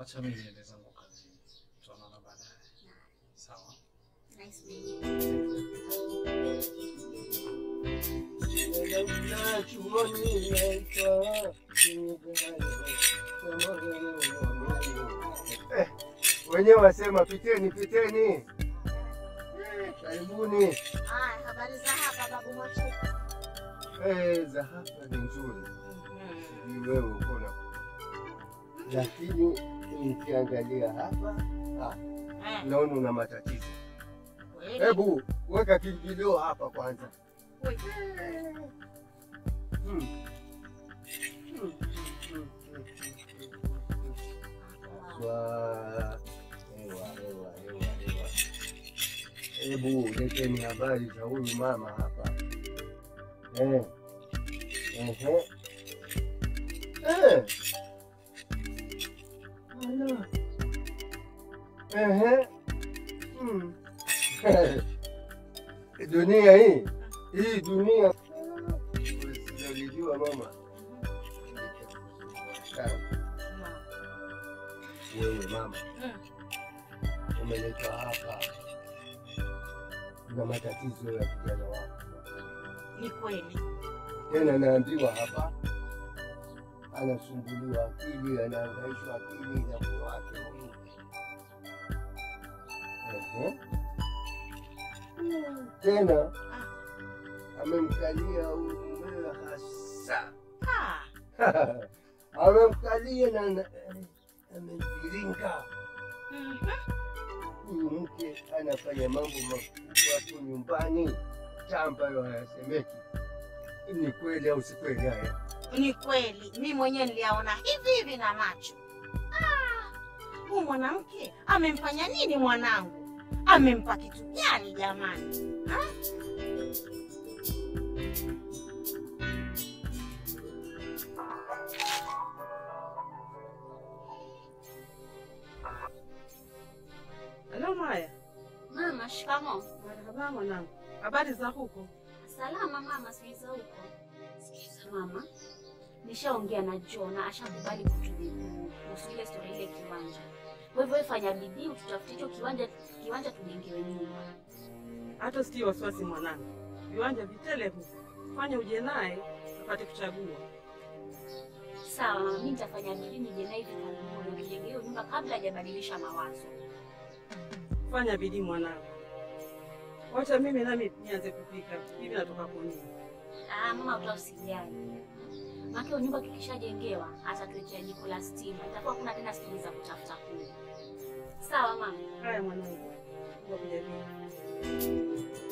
Wacha mimi niende zangu kazini. Tutaonana baadaye. Sawa. Nice meeting you. Eh, wenyewe wasema piteni piteni. Eh, Karibuni. Haya, habari za hapa babu Mwachuku? Eh, za hapa ni nzuri, sijui wewe uko na, lakini nikiangalia hapa ah, Eh, naona una matatizo. kweli? Hebu weka kiingilio hapa kwanza. Oi, Hmm. Hmm, hmm, hmm, Wa- Ewa, ewa, ewa, ewa. Hebu leteni habari za huyu mama hapa. Eh. Ehe. Eh. Ala. Ehe. Hmm. Dunia hii hii dunia sijalijua mama. Sawa. Wewe mama Mm. umeletwa hapa na matatizo ya kijana wako, Ni kweli. tena naambiwa hapa anasumbuliwa akili, anaangaishwa akili na moyo wake huyu. Ehe. Tena amemkalia huyu mumewe hasa Ah. amemkalia na na- amemviringa Mhm. huyu mke anafanya mambo makubwa hapo nyumbani ta ambayo hayasemeki. Ni kweli au si kweli haya? Ni kweli, mi mwenyewe niliyaona hivi hivi na macho. Ah, huyu mwanamke amemfanya nini mwanangu? Amempa kitu gani jamani? Ha? Halo Maya. Mama, shikamo. Marhaba mwanangu. Habari za huko? Salama mama, sijui za huko. Sikiza mama, nishaongea na John na ashakubali kutujibu kuhusu ile stori ile kiwanja. Kwa hivyo wewe fanya bidii ututafutie hicho kiwanja, kiwanja tujengewe nyumba. Hata sitii wasiwasi mwanangu. Viwanja vitele huko. Fanya uje naye apate kuchagua. Sawa mama, mimi nitafanya bidii nije naye hivi karibuni nijenge hiyo nyumba kabla hajabadilisha mawazo. Fanya bidii mwanangu. Wacha mimi nami nianze kupika. Hivi natoka kuni. Ah, mama utausijali. Maana hiyo nyumba kikishajengewa atatuletea jiko la stima. Itakuwa kuna tena stori za kutafuta kuni. Sawa mama. Haya mwanangu. Mungu akujalie.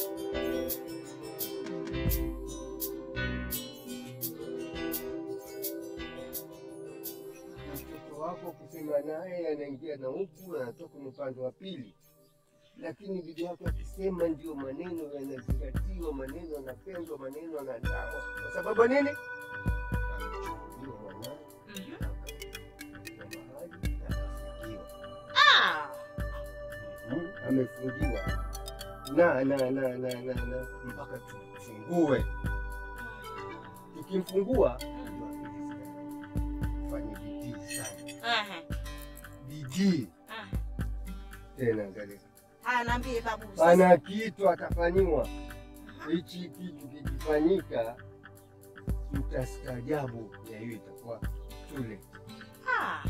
Mtoto wako kusema naye anaingia na huku anatoka ni upande wa pili, lakini bibi yako akisema ndio maneno yanazingatiwa, maneno yanapendwa, maneno yanadawa. Kwa sababu nini? Amechukuliwa mwanawe Mhm. akapelekwa mahali na akafungiwa. Ah! Mhm, amefungiwa na na na na na na mpaka tumfungue. Tukimfungua ndio akili zitaenda. fanye bidii sana, Ehe. bidii Ah. tena. Angalia, Haya, naambie babu. ana kitu atafanyiwa. Hichi kitu kikifanyika, mtastaajabu ya hiyo itakuwa tule. Ah.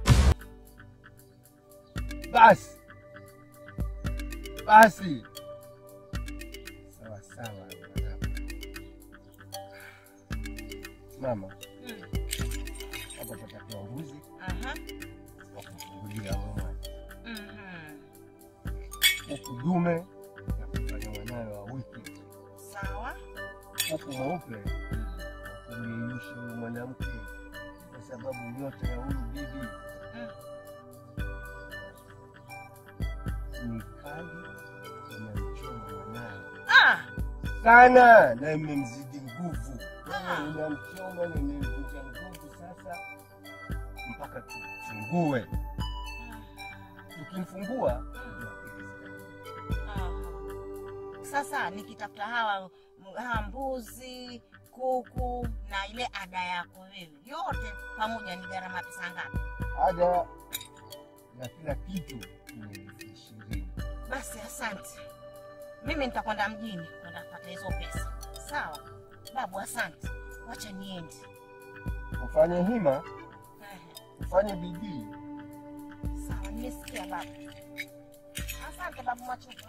Basi basi, sawa sawa, mwanangu. mama, Mm. hapa patakiwa mbuzi Aha. wa kufungulia mwana Mhm. huku dume na kufanya mwanawe wa wiki Sawa. huku mweupe kumyeyusha huyu mwanamke kwa sababu nyota ya huyu bibi ni kali, inamchoma mwanawe Ah. sana na imemzidi nguvu, Ah. inamchoma na imemvunja nguvu. Sasa mpaka tufungue, tukimfungua ndio akili zitakuja. Aha. Sasa nikitafuta hawa hawa mbuzi, kuku na ile ada yako wewe, yote pamoja ni gharama pesa ngapi? ada na kila kitu ni elfu ishirini. Basi asante, mimi nitakwenda mjini kwenda kupata hizo pesa. Sawa babu, asante, wacha niende. Ufanye hima, Ehe, ufanye bidii. Sawa, nimesikia babu. Asante babu Machupa.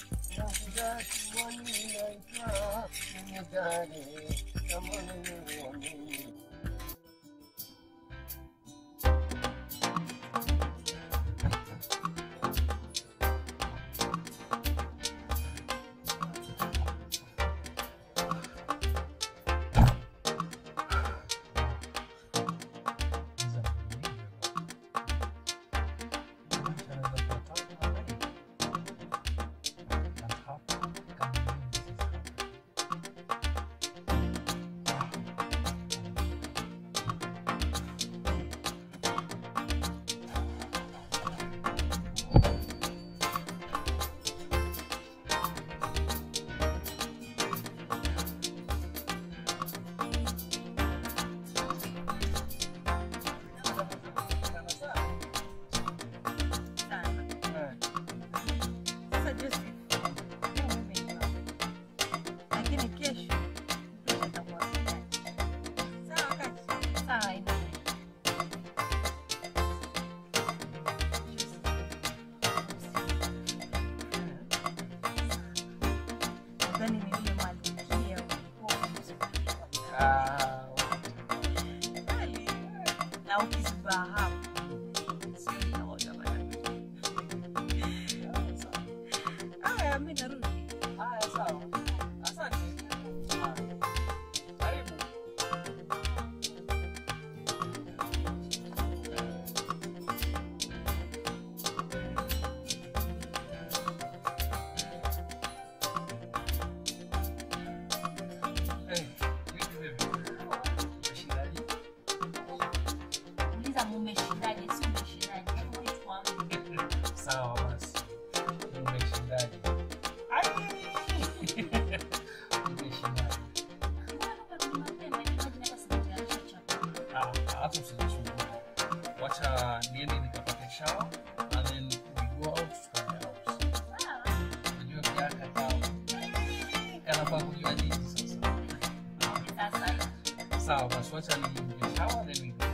Sasa Joseph, leo mimi nimeoa. lakini kesho kesho itakuwa sijali. Sawa kati? Sawa ina. Nadhani ni yule malkia ulikuwa Kweli. na ukizibaa hapo sio utaona bana. Haya, mimi narudi. Haya, sawa. Asante. Haya. Karibu. Eh, vipi vipi? Umeshindaje? Uliza mumeshindaje, si umeshindaje. Hebu wewe tuambie. Sawa basi. Umeshindaje? Ai! Umeshindaje? Mbona umerudi mapema? Imagine hata sijatayarisha chakula. Ah, hata usijisumbue. Wacha niende nikapate shower and then we go out tukanye out. Sawa. Unajua pia kakao. Kanafaa kujua nini sasa. Sasa Sawa basi wacha niingie shower then we go.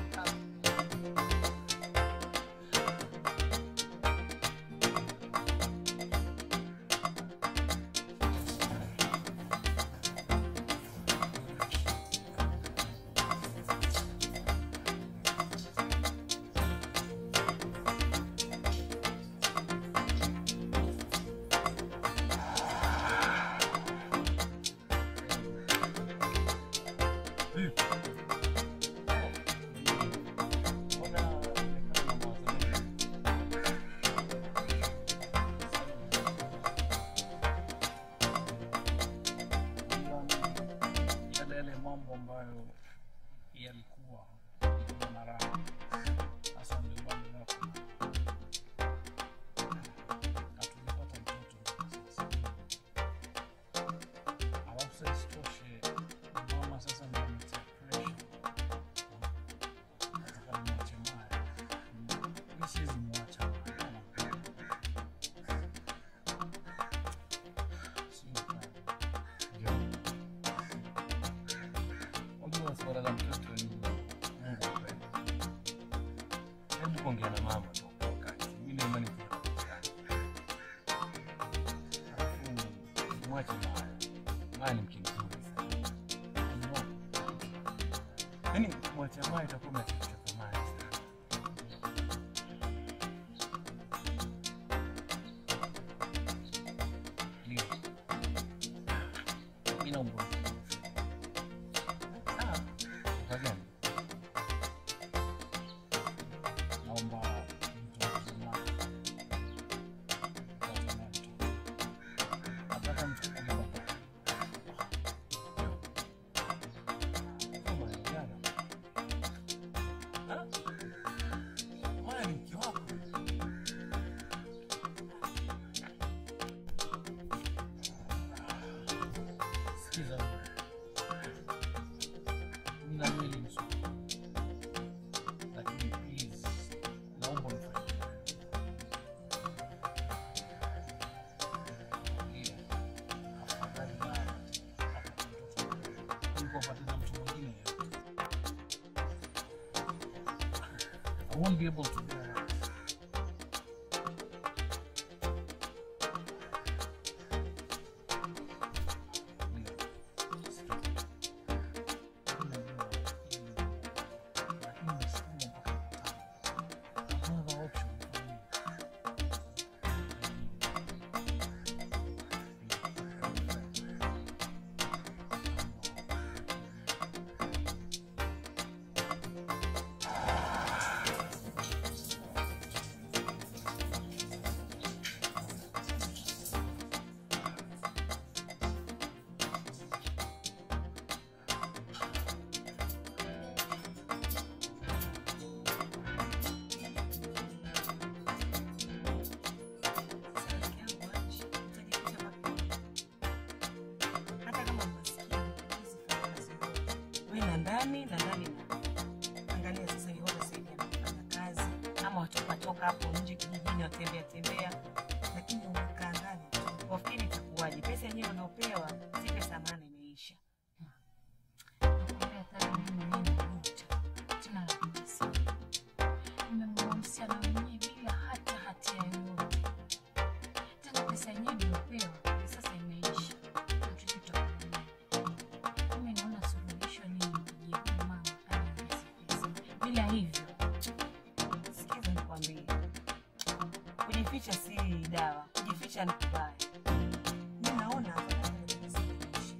yale yale mambo ambayo yalikuwa na raha hasa ndio bado yako hatujapata mtoto sasa alafu sasa isitoshe mama sasa ndio ametia pressure nataka nimwache Maya mi siwezi mwacha Maya sio kali Unajua swala la mtoto ni Mungu apende. Hebu kuongea na mama tu kwa wakati. Mimi na imani tutapatikana. Alafu mwache Maya. Maya ni mke mzuri sana. Unajua? Yaani mwache Maya itakuwa mnachochoka Maya sana. Ndio. Mimi naomba Sawa. Kwa gani? Naomba mtu mzima. Mtoto na mtoto. Nataka mchukulie baba. Kama ni jana. Ha? Maya ni mke wako. Sikiza wewe. won't be able to. hata kama maskini usifanye kazi yoyote. Wewe na ndani na ndani na angalia sasa hivi watu sasa hivi wanafanya kazi ama watoka toka hapo nje kijijini watembea tembea, lakini umekaa ndani tu. wafikiri itakuwaje? Pesa yenyewe unaopewa si pesa maana imeisha. Nakwambia hata mimi mwenyewe najuta. Tena najuta sana. Nimemwoa msichana mwenyewe bila hata hatia yoyote. Tena pesa yenyewe niliyopewa sasa imeisha. Hatujui tutakufanya nini. Mimi naona suluhisho ni nimpigie huyu mama aniongeze pesa. Bila hivyo Sikiza nikwambie, kujificha si dawa, kujificha ni kubaya. Mi naona afadhali ujisalimishe.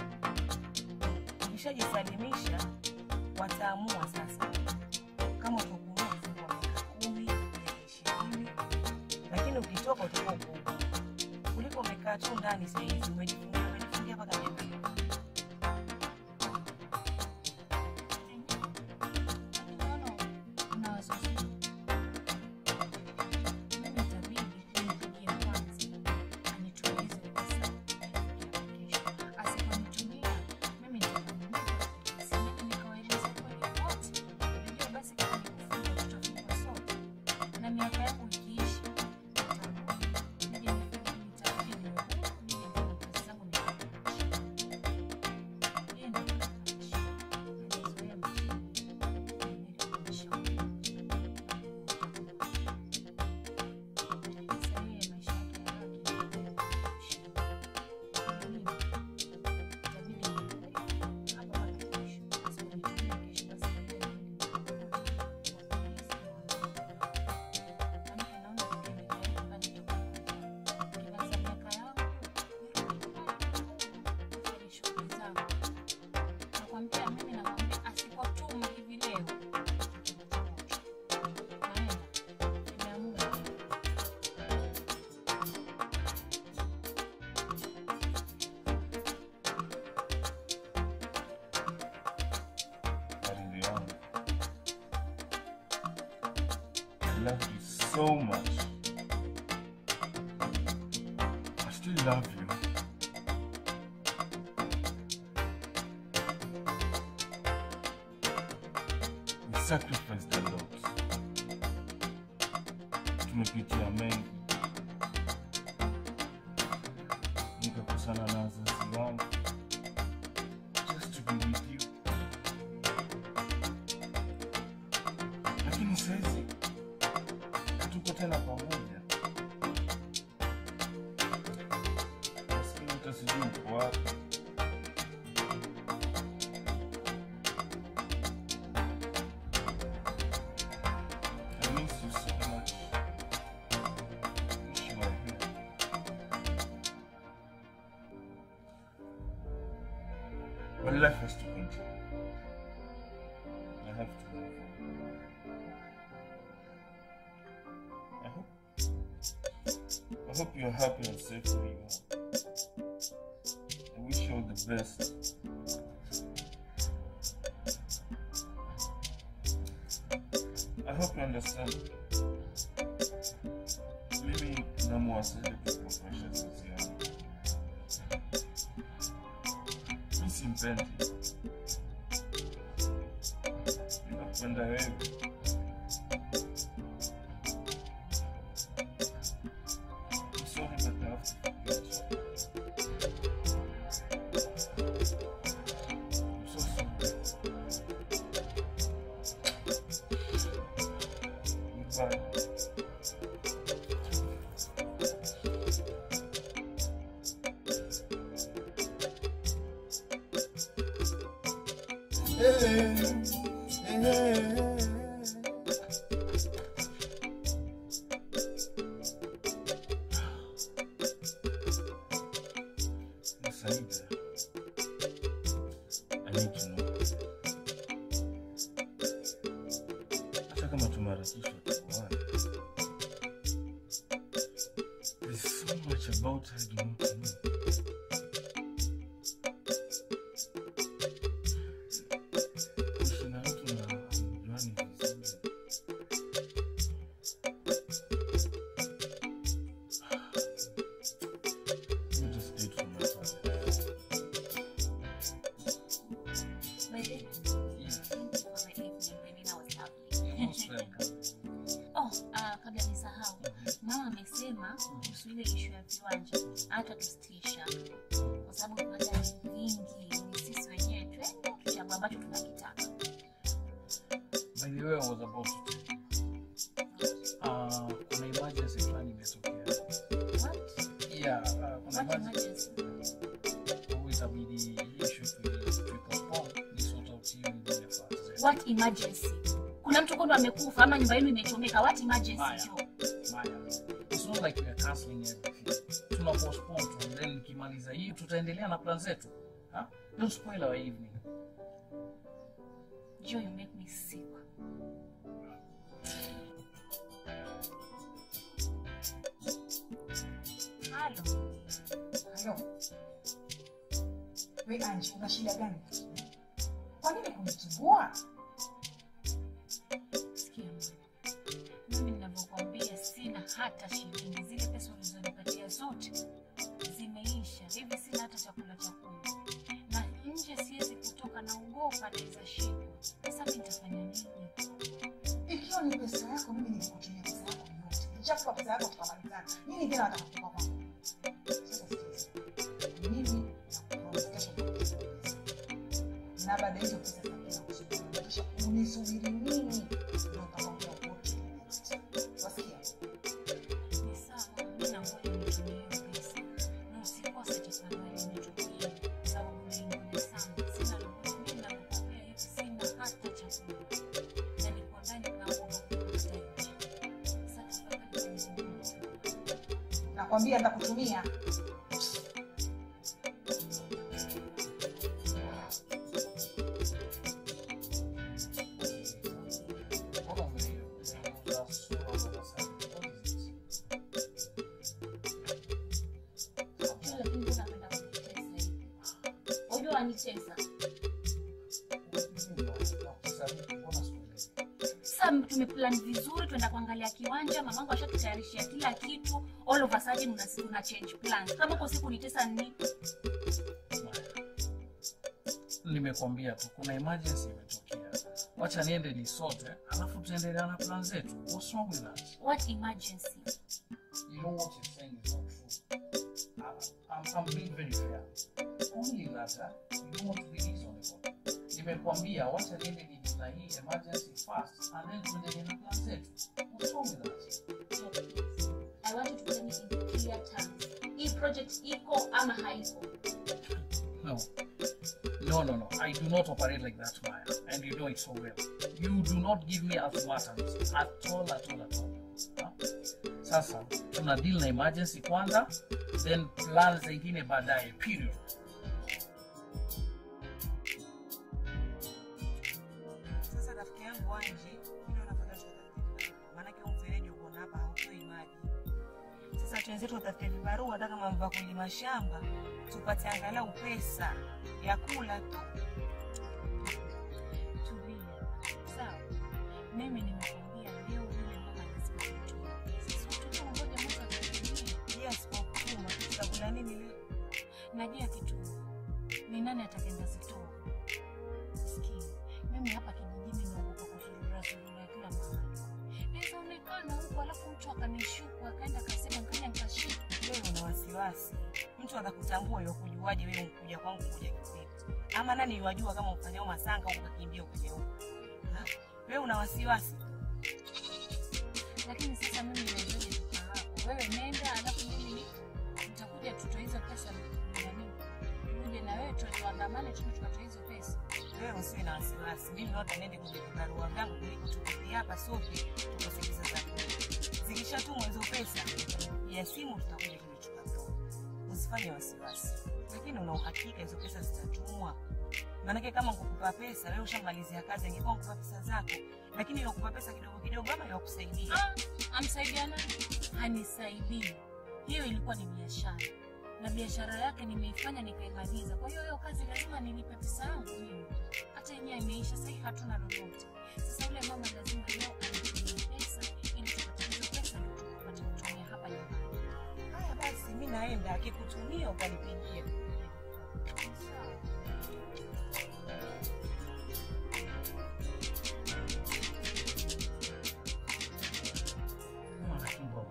Ukishajisalimisha wataamua sasa kama utakuamua kufungua miaka kumi, miaka ishirini, lakini ukitoka utakuwa uko huru. kuliko umekaa tu ndani sahizi umejifungia umejifungia mpaka miaka Unaona, una wazo zuri. Mimi itabidi nimpigie kwanza anitumie hizo pesa nifikie kesho. Asiponitumia, mimi nitamwambia siende nikawaeleze kweli wote. Unajua basi kama ni kufunga tutafungwa sote. Na miaka yangu ikiisha, nitarudi. Nije nifunge nitarudi niwe huru, nije nifanye kazi zangu nikamilishe. Yeye ndio anafanya. Najizoea mjini. Nakwambia mimi namwambia asipotuma hivi leo naenda nimeamua Waridi wangu. I love you so much. I still love you. We sacrificed a lot. Tumepitia mengi. Nikakosana na wazazi wangu just to be with you. lakini saizi hatuko tena pamoja. Maskini hata sijui uko wapi. I miss you so much. Wish you were here. But life has to continue. I have to move on. I hope, I hope you're happy and safe where you are. I wish you all the best. I hope you understand. Mimi namwasili kukufresha sisi yangu. Mi simpendi. Ninakupenda wewe. I'm sorry, but I have to forget you. I'm so sorry. Saida, I need to know. Hata kama tumeharakishwa tukuane. There's so much about her I do not know. Kuishi na mtu na hamjuani vizuri. You just did for my father. By the way, Yeah. thank you for the evening. The dinner was lovely. You're most welcome. Oh, uh, kabla nisahau, mama amesema kuhusu ile ishu ya viwanja hata tusitisha, kwa sababu kuna gari nyingi, ni sisi wenyewe twende tuchague ambacho tunakitaka. By the way, I was about to tell you. Uh, kuna emergency fulani imetokea. What? Yeah, uh, kuna What emergency. emergency? Kwa itabidi hii issue tui- tuipostpone, ni sort out hiyo ingine first. What emergency? Kuna mtu kondo amekufa ama nyumba yenu imechomeka. What emergency? Maya. Joe? Maya. It's not like we are cancelling everything. Tuna postpone tu, and then nikimaliza hii tutaendelea na plan zetu. Huh? Don't spoil our evening. Joe, you make me sick. Halo. Halo. We Anji, una shida gani? Kwa nini kunisumbua? Sikia mama. Mimi ninavyokuambia sina hata shilingi. Zile pesa ulizonipatia zote zimeisha. Hivi sina hata chakula cha kula. Na nje siwezi kutoka na ugopa naweza shikwa. Sasa mimi nitafanya nini? Ikiwa ni pesa yako, mimi nilikutumia pesa yako yote. Nichakupa pesa yako tukamalizana. Nini tena nataka kutoka kwangu? Sasa sikiliza. Mimi nakuomba kesho nitakupa pesa. Na baada ya hizo pesa zitakuja kusubiri. Kisha unisubiri mimi ndio nitakwambia wote. Wasikia? Ni sawa, mimi nangoja nitumie hiyo pesa. Na usikose tafadhali nitumie. Kwa sababu naingoja sana. Sina lolote. Mimi ninavyokuambia hivi sina hata chakula. Na niko ndani naomba kupata nje. Sasa tafadhali nitumie. Nakwambia nitakutumia. Mbona umeuza sura za sasa? What is this? Sijui lakini mbona anapenda kunitesa hivi? Unajua anitesa. Sasa tumeplan vizuri, tuenda kuangalia kiwanja, mamangu ashatutayarishia kila kitu. All of a sudden una, una change plans. Kama uko siku nitesa ni Nimekwambia tu kuna emergency imetokea. Wacha niende nisote, alafu tuendelea na plan zetu. What's wrong with that? what emergency? You know what you're saying is not true. I, I'm, I'm being very fair. Only that, huh? you don't want to be reasonable. Nimekwambia wacha niende ni na hii emergency first and then tuendelee na plan zetu. What's wrong with that? I want you to tell me in clear terms. Hii project iko ama haiko? No. No, no, no. I do not operate like that, Maya. And you know it so well. You do not give me ultimatums at all, at all, at all. Huh? Sasa, tuna deal na emergency kwanza, then plan zingine baadaye, period. Sasa rafiki yangu Anji, mimi napata tutafute maanake huu mfereji uko hapa hautoi maji. Sasa twenzetu watafute vibarua, hata kama mva kulima shamba, tupate angalau pesa ya kula tu. Tulia. Sawa. Mimi nimekwambia leo yule mama lazima tutoe. Sisi tutangoja Mungu atusaidie. Yes, kwa kutuma tutakula nini leo? Najua kitu. Ni nani atakenda zitoa? Sikii. Mimi hapa kijijini naogopa kuzurura zurura kila mahali. Naweza onekana huko alafu mtu akanishuku akaenda akasema nikaja nikashika. Wewe una wasiwasi, mtu atakutambua yo kujuaje wewe ukuja kwangu kuja kivipi? Ama nani yuwajua kama ufanyao masanga au ukakimbia ukija huko? Ha? Wewe una wasiwasi Lakini sasa mimi nimezoea kukaa hapo. Wewe nenda alafu mimi nitakuja tutoe hizo pesa na nini. Uje na wewe tu tuandamane tu tukatoe hizo pesa. wewe usiwe na wasiwasi. Mimi wote niende kwenye vibarua vyangu kuliko tuketi hapa sote tukasogeza za zikishatumwa hizo pesa ya simu tutakuja kuichukua tu. Usifanye wasiwasi, lakini una uhakika hizo pesa zitatumwa? Maanake kama kukupa pesa wewe ushamalizia kazi, ingekuwa kukupa pesa zako, lakini nakupa pesa kidogo kidogo, ama yakusaidia Ah, amsaidia nani? Hanisaidii. Hiyo ilikuwa ni biashara na biashara yake nimeifanya nikaimaliza. Kwa hiyo hiyo kazi lazima nilipe pesa yangu mimi. Hata yenyewe imeisha, sasa hivi hatuna lolote. Sasa yule mama lazima leo anitumie pesa ili tupate hizo pesa ndio tupate kutumia hapa nyumbani. Haya basi, mi naenda, akikutumia utanipigia. Sawa. Mwana kimbo.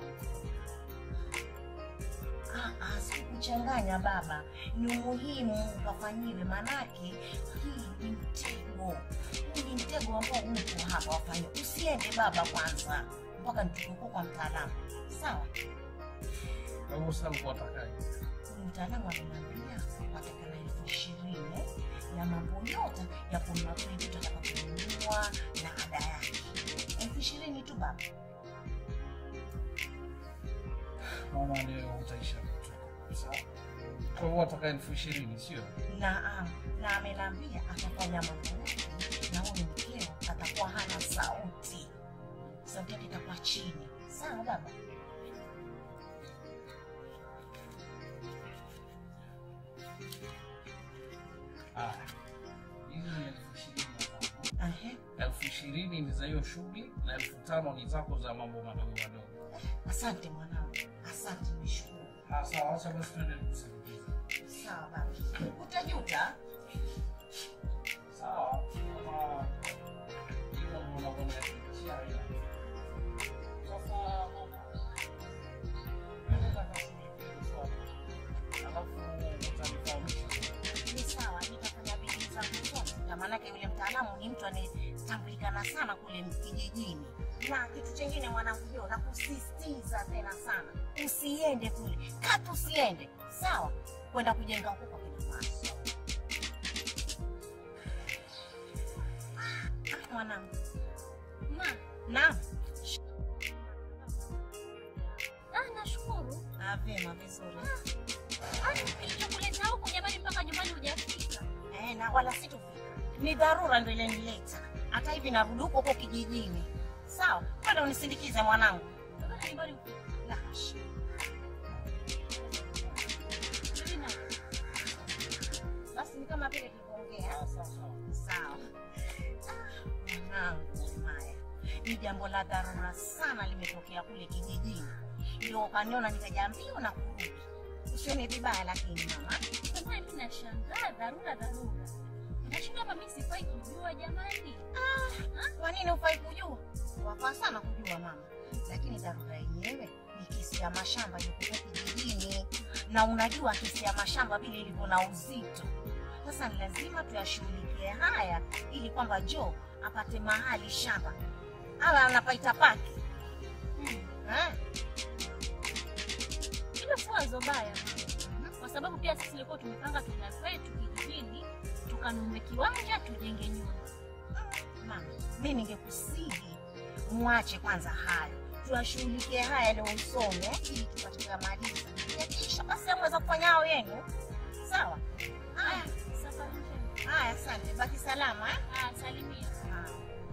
Ah, ah, sikukuchanganya baba, ni muhimu ukafanyiwe, manake hii ni mtego. Huu ni mtego ambao upo hapa, wafanye. Usiende baba kwanza mpaka nitukuko kwa mtaalamu, sawa? Kwa hivyo sasa ulikuwa utakaje? Huyu mtaalamu ameniambia patikana elfu ishirini ya mambo yote ya kununua vile vitu atakavyonunua na ada yake, elfu ishirini tu baba. Mama leo utaisha vitu. Sawa. Kwa hivyo wataka elfu ishirini sio? na na amenambia atafanya mambo yote na huyu mkeo atakuwa hana sauti, sauti yake itakuwa chini. Sawa baba? Haya. Hizi ni elfu ishirini na tano. Ehe, elfu ishirini ni za hiyo shughuli na elfu tano ni zako za mambo madogo madogo. asante mwanangu, asante, nishukuru. Ah, Sawa, acha basi tuende kusindikiza. Sawa baba, utajuta. Sawa, kama hivyo ndio unavyonaishia haina. Sasa mama, nenda kashughulikie swali. Alafu utanifahamisha. Ni sawa, nitafanya bidii zangu zote, na maanake yule mtaalamu ni mtu anayetambulikana sana kule kijijini. Na kitu chengine mwanangu, ndio nakusisitiza tena sana, usiende kule, katu usiende, sawa, kwenda kujenga huko kwa kina mama. Ah, mwanangu, Ma, naam. ah, nashukuru. Ah, vyema, vizuri. Ah, kilichokuleta huku jamani mpaka nyumbani hujafika. Eh, na wala sitofika, ni dharura ndio ilenileta. Hata hivi narudi huko huko kijijini, sawa, kwenda unisindikize mwanangu. Mpaka nyumbani hufika. La hasha. Mimi na Basi ni kama vile tulivyoongea. Sawa. Ah, Mwanangu Maya, ni jambo la dharura sana limetokea kule kijijini, ndio ukaniona nikaja mbio na kurudi. Usione vibaya, lakini mama, Sasa mimi nashangaa dharura dharura. Nashinda kama mimi sifai kujua jamani. kwa nini hufai kujua? Wafaa sana kujua mama, lakini dharura yenyewe ni kesi ya mashamba ilikuwa kijijini, na unajua kesi ya mashamba vile ilivyo na uzito. Sasa ni lazima tuyashughulikie haya ili kwamba Jo apate mahali shamba, awe anapaita pake eh? Hilo si wazo baya mama. Kwa sababu pia sisi tulikuwa tumepanga tuna kwetu kijijini tukanunue kiwanja tujenge nyumba. Mama, mi ningekusihi mwache kwanza hayo, tuyashughulikie haya leo usome ili tupate kuyamaliza. Yakisha basi amweza kufanya hao yenu, sawa? Haya, Safari njema. haya, asante, baki salama eh? Ah, salimia. Haya.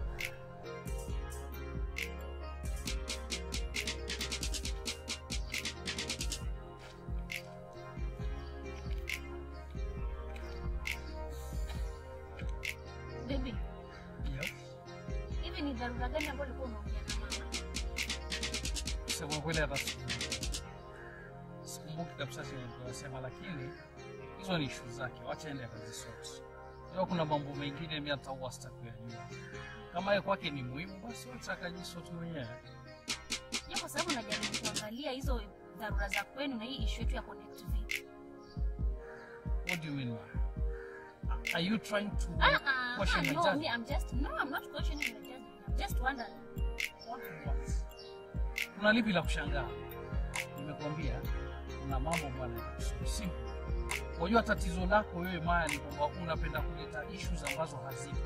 Baby, Yes. hivi ni dharura gani ambayo ulikuwa unaongea na mama? Kusema kweli hata sikumbuki. sikumbuki kabisa chenye tunasema, lakini hizo ni ishu zake, wacha ende akazisoti. Leo kuna mambo mengine mimi hata huwa sitaki kuyajua. Kama yeye kwake ni muhimu, basi wacha akajisoti mwenyewe. Je, kwa sababu najaribu kuangalia hizo dharura za kwenu na hii issue yetu ya connect vipi. What do you mean, man? Are you trying to Ah, ah, question my no, judgment? me, I'm just no, I'm not questioning your judgment. I'm just wondering. What what? Kuna lipi la kushangaa? Nimekuambia kuna mambo bwana, simple. Unajua tatizo lako wewe Maya ni kwamba unapenda kuleta issues ambazo hazipo.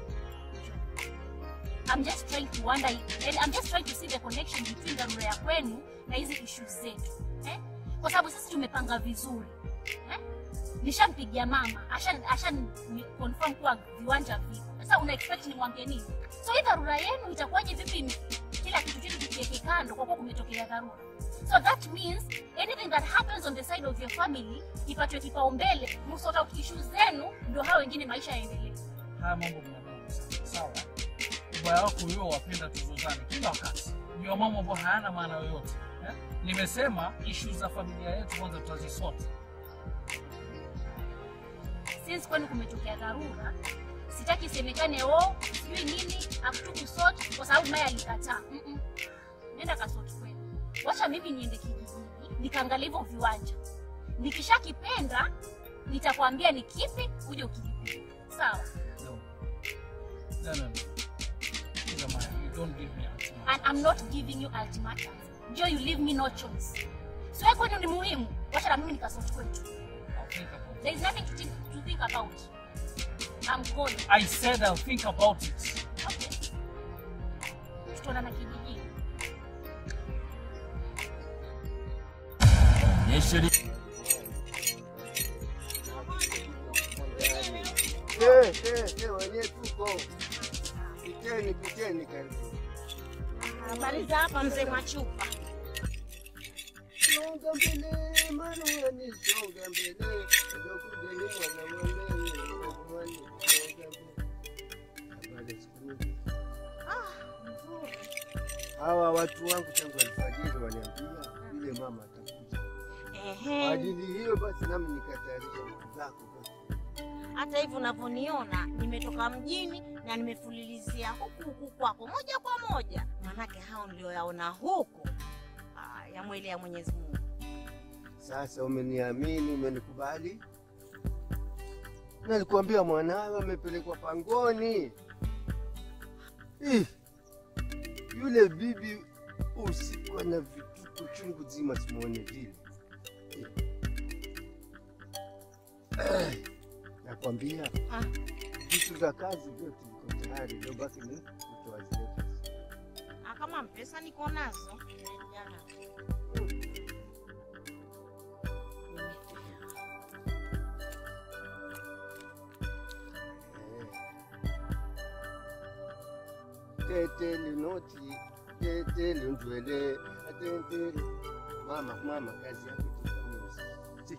I'm just trying to wonder and I'm just trying to see the connection between dharura ya kwenu na hizi issues zetu eh? Kwa sababu sisi tumepanga vizuri eh? Nishampigia mama ashan ashan ni- confirm kuwa viwanja vipo. Sasa una expect nimwambie nini? So hii dharura yenu itakuwaje vipi? ni- Kila kitu chetu tukiweke kando kwa kuwa kumetokea dharura. So that means anything that happens on the side of your family ipatwe kipaumbele, msort out issues zenu, ndio hao wengine maisha yaendelee. Haya mambo mnadogo sana, sawa? Ubaya wako wewe wapenda tuzozane kila wakati, ndio mambo ambayo hayana maana yoyote eh? Nimesema issues za familia yetu kwanza tutazisort. since kwenu kumetokea dharura, sitaki isemekane oh, sijui nini akutu kusort kwa sababu Maya alikataa. Mm -mm. Nenda kasort kwenu, wacha mimi niende kijijini nikaangalia hivyo viwanja, nikishakipenda nitakwambia ni kipi, uje ukilipia. Sawa? No. No, no, no. Kiza Maya, you don't give me ultimatum. And I'm not giving you ultimatum. Joe, you leave me no choice. So wewe kwenu ni muhimu, wacha na mimi nikasort kwetu. I'll think about it. There is nothing to think, to think about. I'm going. I said I'll think about it. Okay. Tutaonana kijijini. Eh, eh, eh, wenyewe tuko. Piteni, piteni karibu. Habari za hapa mzee Mwachupa? Songa mbele, mara unanisonga mbele. Ndokuja ni mwana mwandani, ndokumwani, songa mbele. Habari ya siku nyingi. Hawa watu wangu tangu alfajiri waniambia yule mama atakuja. Kwa Ehe. ajili hiyo basi nami nikatayarisha vitu zako basi. Hata hivi unavyoniona nimetoka mjini na nimefulilizia huku huku kwako moja kwa moja, manake hao nilioyaona huku ah, ya mwili ya Mwenyezi Mungu. Sasa umeniamini, umenikubali. Nalikuambia mwanawe amepelekwa pangoni. Ih, yule bibi usiku ana vituko chungu zima, simuone vile. Ih. Eh, Nakwambia Ah. vitu vya kazi vyote viko tayari, leo baki ni kutoa zile pesa. Ah, kama mpesa niko nazo jana. tete linoti tete lindwele atete mama mama kazi yako tufanisi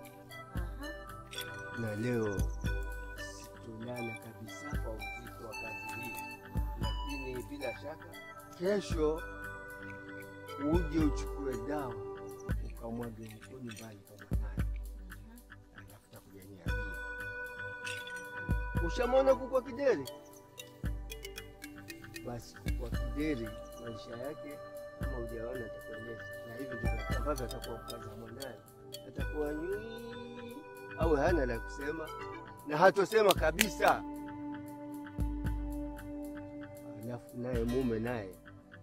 na leo situlala kabisa kwa uzito wa kazi hii lakini bila shaka kesho uje uchukue dawa ukamwage huko nyumbani kwa mwanaye alafu takuja niambia ushamwona kukwa kideri basi kwa kideri maisha yake kama ujaona atakueleza, na hivi ndivyo ambavyo atakuwa mkaza mwanaye, atakuwa nywi au hana la kusema na hatosema kabisa. Alafu naye mume naye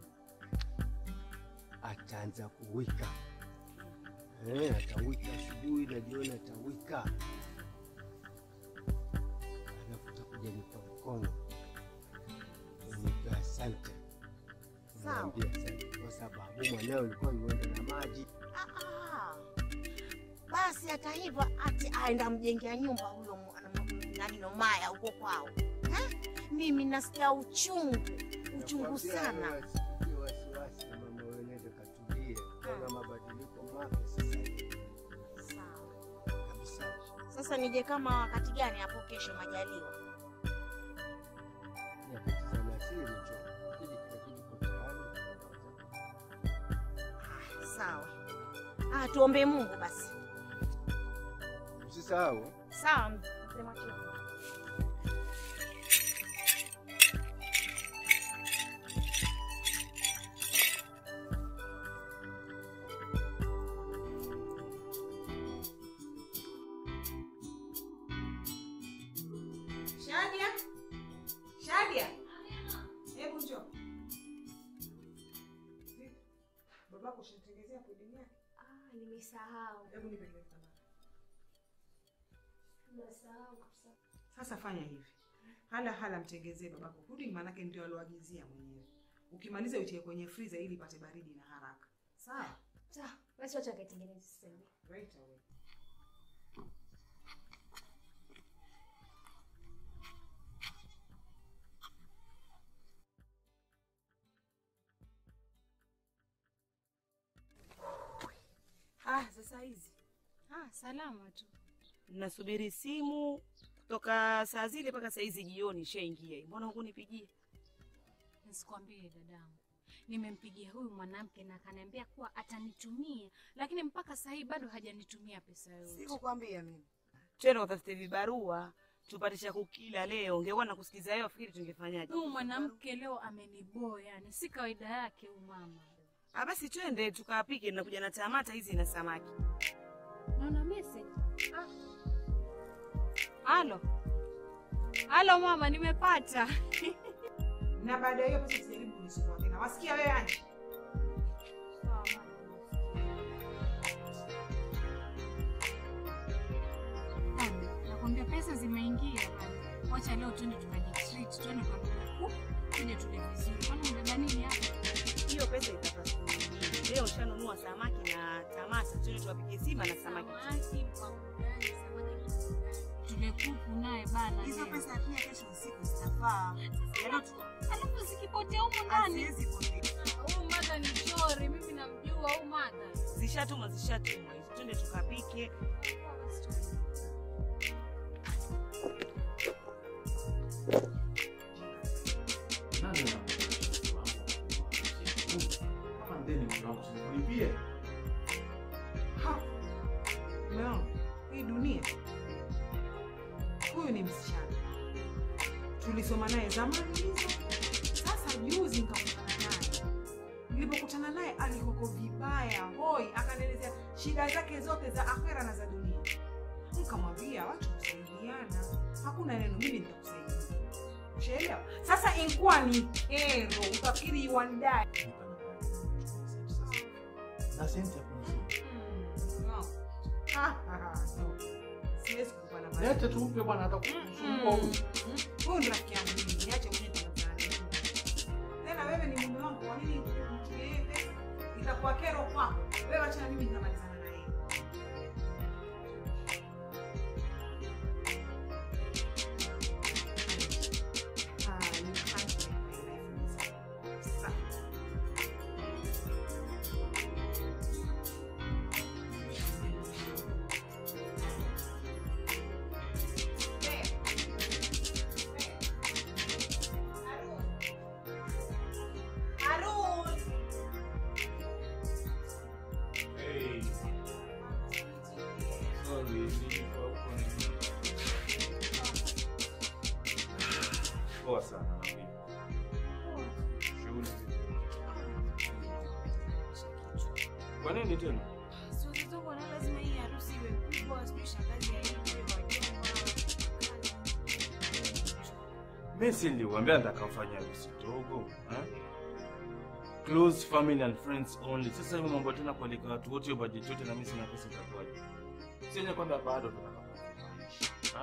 ataanza kuwika eh, atawika asubuhi na jioni atawika, alafu utakuja nipa mkono nipe asante, Sawa. niambia asante kwa sababu mwanao ulikuwa niwenda na maji. Ah, ah. Basi hata hivyo ati aenda mjengea nyumba huyo mu- ana- nani Nomaya huko kwao eh? Mimi nasikia uchungu uchungu Nakwambia sana. wasikie wasiwasi, mama wewe nenda katulie, kuna mabadiliko mapya sasa hivi Sawa. kabisa. Sasa nije kama wakati gani hapo kesho majaliwa? Nyakati za alasiri njoo, kile kila kitu kiko tayari. Ah, Sawa. Ah, tuombe Mungu basi. Usisahau Sawa mzee Mwachupa. Shadia, Shadia, hebu njoo. Babako ushanitengezea pudding yake? Ah, nimesahau. Hebu nipe ile thamani. Nasahau kabisa. Sasa fanya hivi, hala hala mtengezee babako pudding, maanake ndio aloagizia mwenyewe. Ukimaliza utie kwenye freezer ili ipate baridi na haraka. Sawa? Sawa, basi wacha nikaitengeneze sasa hivi. Right away. Ah, sasa hizi Ah, salama tu. nasubiri simu kutoka saa zile mpaka saa hizi jioni ishaingia. Mbona hukunipigia? Nisikwambie dadangu, nimempigia huyu mwanamke na akaniambia kuwa atanitumia, lakini mpaka sasa hivi bado hajanitumia pesa yoyote. Sikukwambia mimi. Twende utafute vibarua tupate cha kukila leo. Ungekuwa na kusikiza yeye, fikiri tungefanyaje? Huyu mwanamke leo ameniboa, yani si kawaida yake huyu mama. Ah, basi twende tukapike, nakuja na tamata hizi na samaki. Naona message. Ah. Halo. Halo mama, nimepata. Na baada ya hiyo basi usijaribu kunisumbua tena. Wasikia wewe Anji? Sawa mama. Mama, nakwambia pesa zimeingia bana. Wacha leo twende tukajitreat, twende kwa kuku, tuje tule vizuri. Kwani mbeba nini hapa? Hiyo pesa itapata siku nyingine. Leo ushanunua samaki na tamata, twende tuwapike sima na samaki. Samaki kwa burudani, samaki kwa burudani. Tule kuku naye bana. Hizo leo. pesa pia kesho usiku zitafaa. Yaani tu- Alafu zikipotea humu ndani. haziwezi potea. Huyu madha ni chori, mimi namjua huyu madha. Zishatumwa, zishatumwa hizo. Twende tukapike. Nani anakuja wangu? Kama ndeni kuna kusilipie. Ha. Umeona? Hii dunia. Huyu ni msichana. Tulisoma naye zamani hizo. Sasa juzi nikakutana naye. Nilipokutana naye alikoko vibaya, hoi, akanielezea shida zake zote za akhera na za dunia. Nikamwambia watu kusaidiana. Hakuna neno mimi nitakusaidia. Ushaelewa? Sasa inkuwa ni kero, utafikiri you and die. Na senti ya kunizidi. Siwezi kukupa namba Lete tuupe bwana hata kusumbua huyu. Huyu ni rafiki yangu mimi, niache mwenyewe tunazana. Tena wewe ni mume wangu, kwa nini mtumie yeye pesa? Itakuwa kero kwako. Wewe acha na mimi nitamalizana na yeye. Ah, you can't make my life miserable. Sa- Hey. Sorry, nilikuwa huko ni- Poa sana na mimi. Shughuli vipi? Kwa nini tena? Siwezi tu kuona lazima hii harusi iwe kubwa, sijui shangazi aitwe, wajomba, Mimi si niliwaambia nitakafanya harusi ndogo, eh? Close family and friends only. Sasa hivi mambo tena kualika watu wote budget yote na mimi sina pesa itakuwaje? Sije kwamba bado tunataka.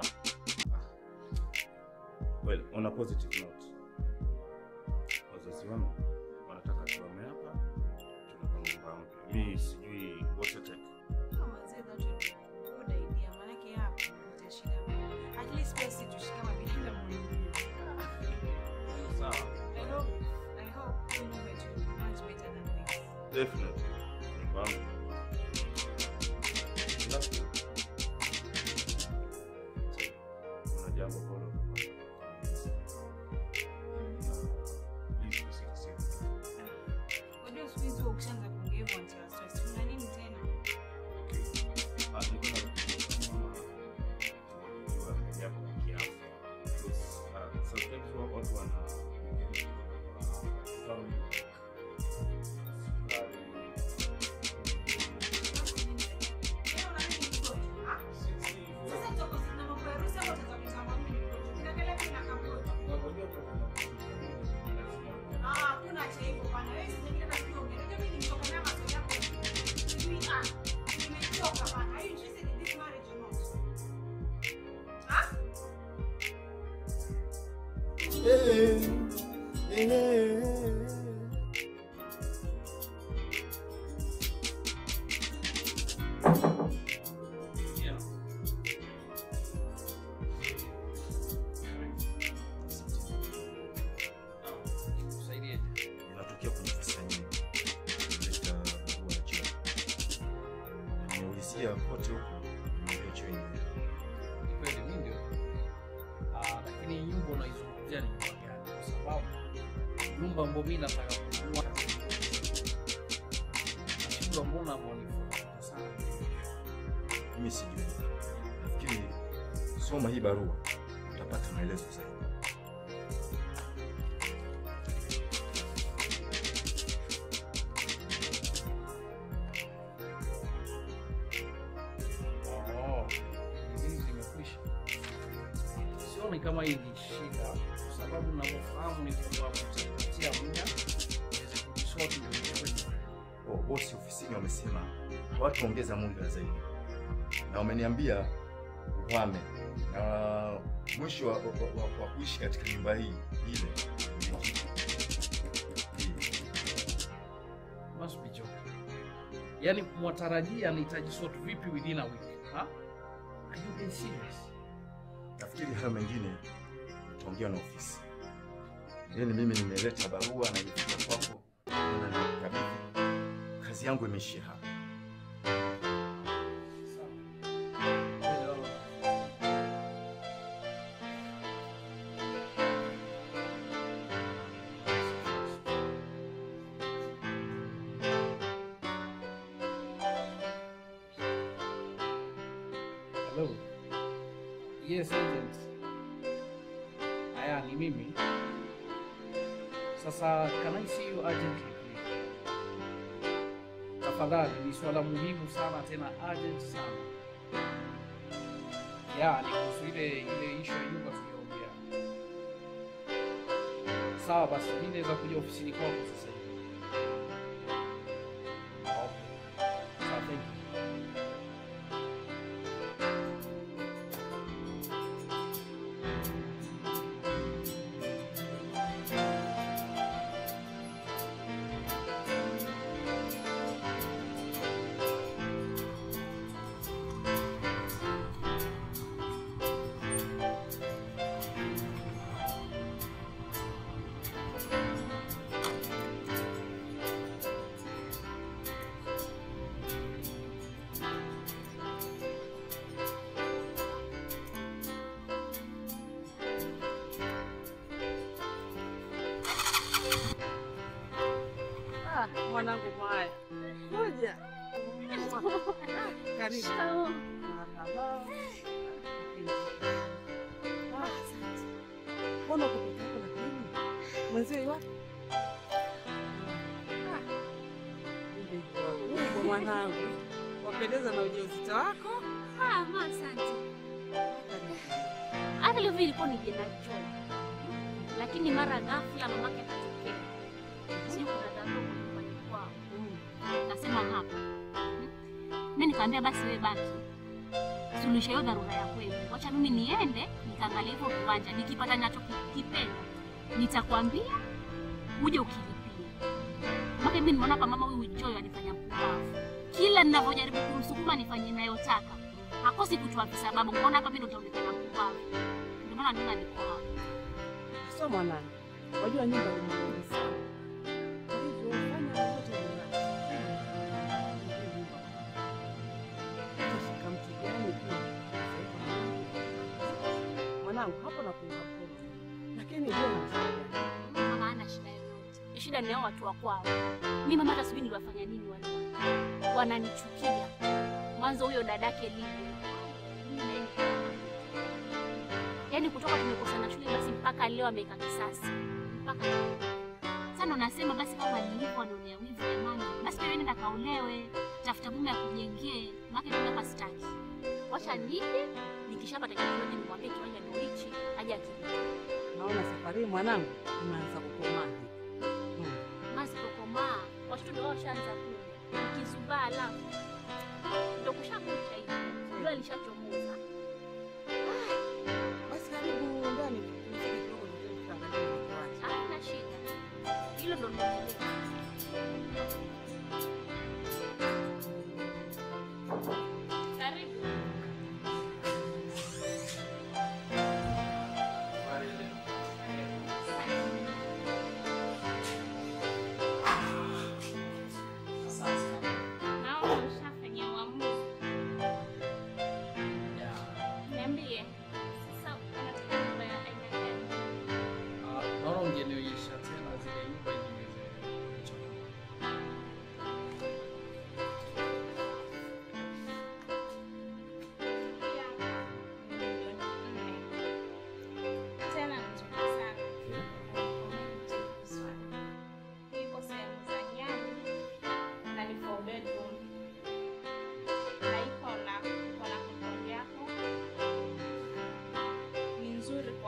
Well, on a positive note. Wazazi wangu wanataka tuame hapa tunapanga nyumba mpya. Mimi sijui what to take. Ah, mazee, that would be a good idea. Maanake hapa kuleta shida. At least pia sisi tushike mabinadamu mwingine. Sawa. I hope, I hope hii nyumba yetu will be much better than this. Definitely. Nyumba yangu. Alafu, kuna jambo ambalo Please, usiniseme. Unajua siku hizi ukishaanza kuongea hivyo unatiwa stress. Una nini tena? Ah, nilikuwa na- kama kujua jambo la kiafya. Because, ah, sometimes wa- watu wana family, sukari, Eh, eh. Yeah. Usaidieje? Inatokea kwenye ofisi yenyewe. Kuleta barua ya cheo. Na Nimeulizia kote huko, nimeambiwa cheo yenyewe. Ni kweli mimi ndio. Ah, lakini nyumba unaizungumzia ni nyumba gani? Kwa sababu nyumba ambayo mimi nataka kununua nashindwa, mbona mwanifuata sana? Mimi sijui. Nafikiri soma hii barua utapata maelezo zaidi. Oh, hizi zimekwisha. Sioni kama hii ni shida, kwa sababu ninavyofahamu ni kwamba mtapatia muda niweze kujisort ndio nichukue nyumba. Oh, bosi ofisini wamesema hawataongeza muda zaidi, na wameniambia uhame, na mwisho wa, wa, wa, wa kuishi katika nyumba hii ile ni hii. Must be joking. Yaani mwatarajia nitajisort vipi within a week? Ha? Are you being serious? Nafikiri hayo mengine utaongea na ofisi. Yaani mimi nimeleta barua na imefika kwako, na nikabidhi. Kazi yangu imeishia hapa. Hello. Yes, agent. Aya, ni mimi. Sasa can I see you urgently please? Tafadhali, ni swala muhimu sana tena urgent sana. Ya, ni kuhusu ile ile issue ya nyumba tuliyoongea. Sawa basi, mimi naweza kuja ofisini kwako sasa hivi. Okay. Sawa, thank you. Ah, mwanangu mwaya. Ngoja. Karibu. Marhaba. Ah, Mbona uko peke yako lakini? Mwenzio yu wapi? Ah, yule yuko huko mwanangu. Wapendeza na ujauzito wako. Ah, ma, asante. Hata leo vile ilikuwa nije na choo. Lakini mara ghafla mamake akatokea. Sio kuna dharura nyumbani kwao. Nasema hapa. Mimi nikamwambia basi wewe baki. Suluhisha hiyo dharura ya kweli. Wacha mimi niende nikaangalia hivyo kiwanja nikipata ninachokipenda. Nitakwambia uje ukilipia. Maka mimi nimeona kama mama huyu Joy anifanya mpumbavu. Kila ninavyojaribu kumsukuma nifanye ninayotaka. Hakosi kutoa visababu. Mbona hapa mimi ndo nitaonekana mpumbavu. Ndio maana mimi niko hapa. Sio mwanangu. Wajua nyumba ni muhimu sana. Kwa hivyo fanya lolote unalo. Utashika mtu gani pia? Mwanangu hapo na kuunga mkono. Lakini ndio na Mama hana shida yoyote. Shida ni hao watu wa kwao. Mimi mama hata sijui niliwafanya nini wale. watu. Wananichukia. Mwanzo huyo dadake Lili. Yaani kutoka tumekosana shule basi mpaka leo ameweka kisasi. Mpaka leo. Sasa ndo nasema basi kama nilipo anaonea wivu jamani. Basi wewe nenda kaolewe. Tafuta mume akujengee. Maana mimi hapa sitaki. Wacha nije nikishapata kitu nimwambie kiwanja ndio hichi aje akilipa. naona safari hii mwanangu unaanza kukomaa. Masikokomaa watoto ndio washaanza kula ukizubaa, alafu ndio kushakucha hivi, jua lishachomoza. Basi karibu ndani tupumzike kidogo, ndio tutaangalia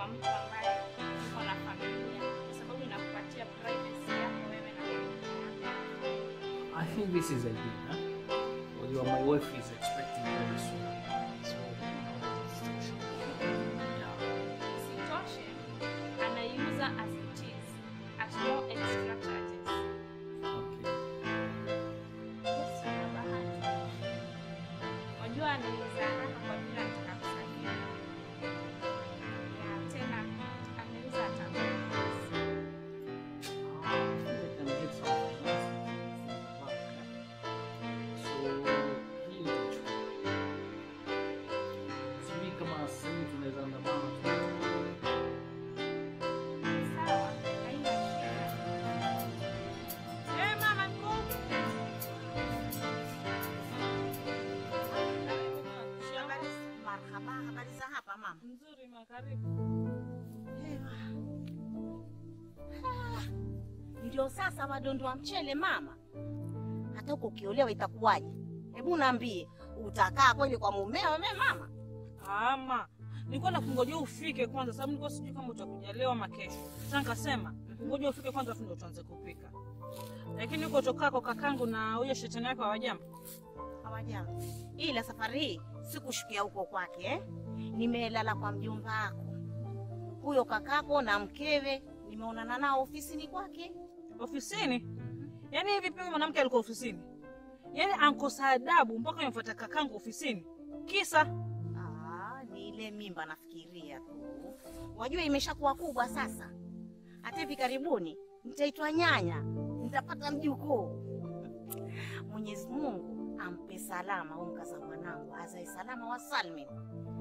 mtu ambaye yuko na familia, kwa sababu inakupatia privacy yako wewe na familia yako. I think this is ideal. Huh? Well, your, my wife is expecting very soon. So, yeah. Isitoshe, anaiuza as it is at no extra charges. Okay. Yes, una bahati. Wajua anauza haraka kwa vile anataka kusafiri. Na tena anauza hata bonus. Sawa, haina shida. Eh, mama niko huku. Marhaba, habari za hapa mama? Nzuri ma, karibu. Ah, Ndio sasa wadondoa mchele mama. Hata huko ukiolewa itakuwaje? Hebu naambie, utakaa kweli kwa mumeo wewe mama? Ama nilikuwa nakungojea ufike kwanza, sababu nilikuwa sijui kama utakuja leo ama kesho. Sasa nikasema ngoja ufike kwanza, afu ndio tuanze kupika. Lakini huko tokako kakangu na huyo shetani wake hawajambo. Hawajambo. Ila safari hii sikushukia huko kwake eh? Nimelala kwa mjomba wako. Huyo kakako na mkewe nimeonana nao ofisini kwake. Ofisini? Yaani hivi pia huyu mwanamke alikuwa ofisini? Yaani ankosa adabu mpaka yamfuata kakangu ofisini. Kisa Ah, ni ile mimba nafikiria tu. Wajua imeshakuwa kubwa sasa. Hata hivi karibuni nitaitwa nyanya, nitapata mjukuu. Mwenyezi Mungu ampe salama huyu mkaza mwanangu, azae salama wa salmin.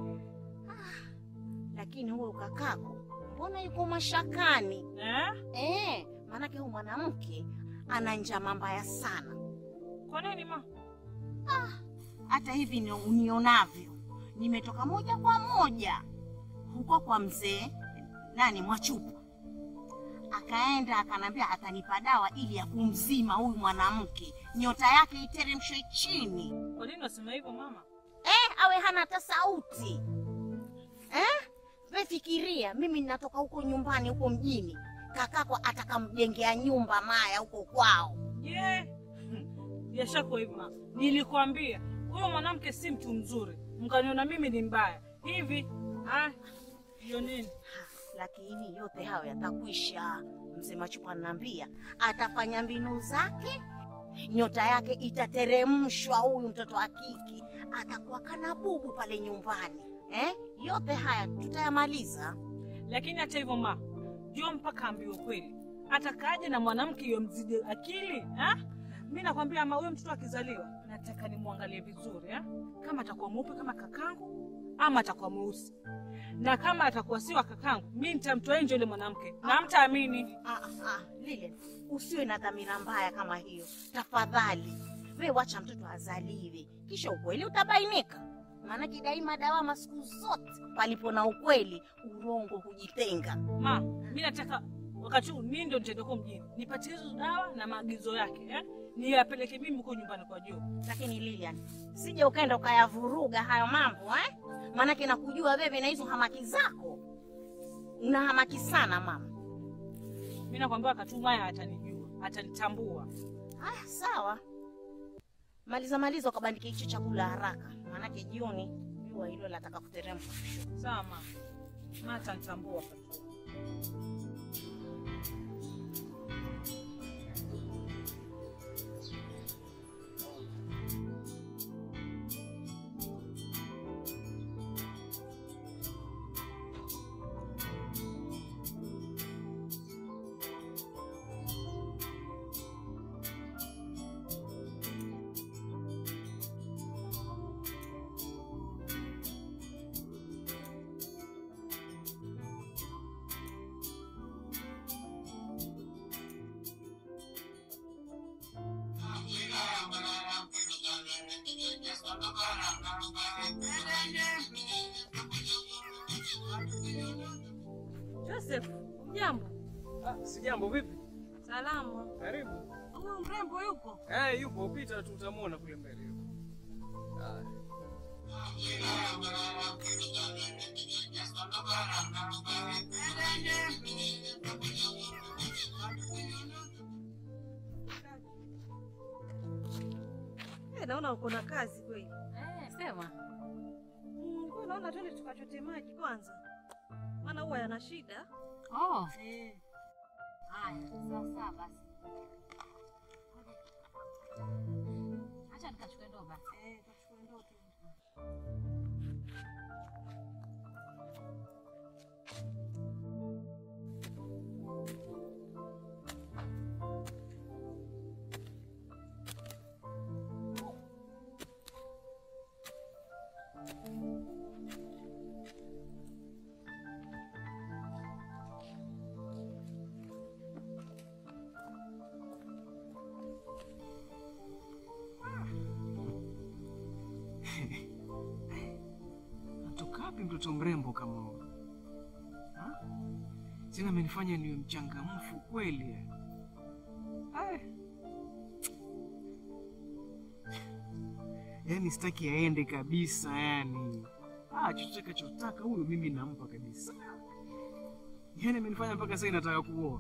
Ah, lakini huyu kakako mbona yuko mashakani eh? Eh, maanake huyu mwanamke ana njama mbaya sana. Kwa nini ma? Ah, hata hivi ni- unionavyo, nimetoka moja kwa moja huko kwa mzee nani Mwachupa, akaenda akanambia atanipa dawa ili ya kumzima huyu mwanamke, nyota yake iteremshwe chini, Kwa nini unasema hivyo mama? eh, awe hana hata sauti eh? We fikiria, mimi ninatoka huko nyumbani huko mjini, kakako atakamjengea nyumba Maya huko kwao. Ye. Yashakuwa hivyo mama. Nilikwambia huyo mwanamke si mtu mzuri, mkaniona mimi ni mbaya hivi. Ah, hiyo nini? lakini yote hayo yatakwisha. Mzee Machupa ananiambia atafanya mbinu zake, nyota yake itateremshwa. Huyu mtoto wa kike atakuwa kana bubu pale nyumbani eh? Yote haya tutayamaliza. Lakini hata hivyo ma, jua mpaka ambiwe kweli, atakaje na mwanamke yomzidi akili ha? Mi nakwambia ama huyo mtoto akizaliwa, nataka nimwangalie vizuri ha? kama atakuwa mweupe kama kakangu ama atakuwa mweusi, na kama atakuwa si wa kakangu, mi nitamtoa nje yule mwanamke na mtaamini. Ah, ah, ah, Lile, usiwe na dhamira mbaya kama hiyo tafadhali. We wacha mtoto azaliwe, kisha ukweli utabainika. Maanake daima dawama siku zote, palipo na ukweli urongo hujitenga. Ma, mi nataka wakati huu mi ndo nitaenda huko mjini nipatie hizo dawa na maagizo yake eh? niyapeleke mimi huko nyumbani kwa Joe. Lakini Lilian, sije ukaenda ukayavuruga hayo mambo eh? Maanake nakujua wewe na hizo hamaki zako, una hamaki sana mama. Mi nakwambia wakati huu Maya atanijua, atanitambua. Haya, sawa, maliza maliza, ukabandike hicho chakula haraka, maanake jioni jua hilo lataka kuteremka. Sawa mama, Ma atanitambua wakati huu. Joseph, jambo. Ah, si jambo vipi? Salama. Karibu. Huyu mrembo yuko? Eh, yupo pita tu utamwona kule mbele yupo. Ah. Eh, naona uko na kazi kweli. Eh, sema. Mm, kwa naona twende tukachote maji kwanza, maana huwa yana shida. Oh. Eh. Haya, sawa sawa basi. Acha nikachukue ndoo basi. Eh, kachukue ndoo tu. Natoka wapi mtoto mrembo kama huyu? Ha? Tena amenifanya niwe mchangamfu kweli. eh. Ai. Yaani sitaki aende kabisa yani. Ah, chochote kachotaka huyu mimi nampa kabisa. Yaani amenifanya mpaka sasa nataka kuoa.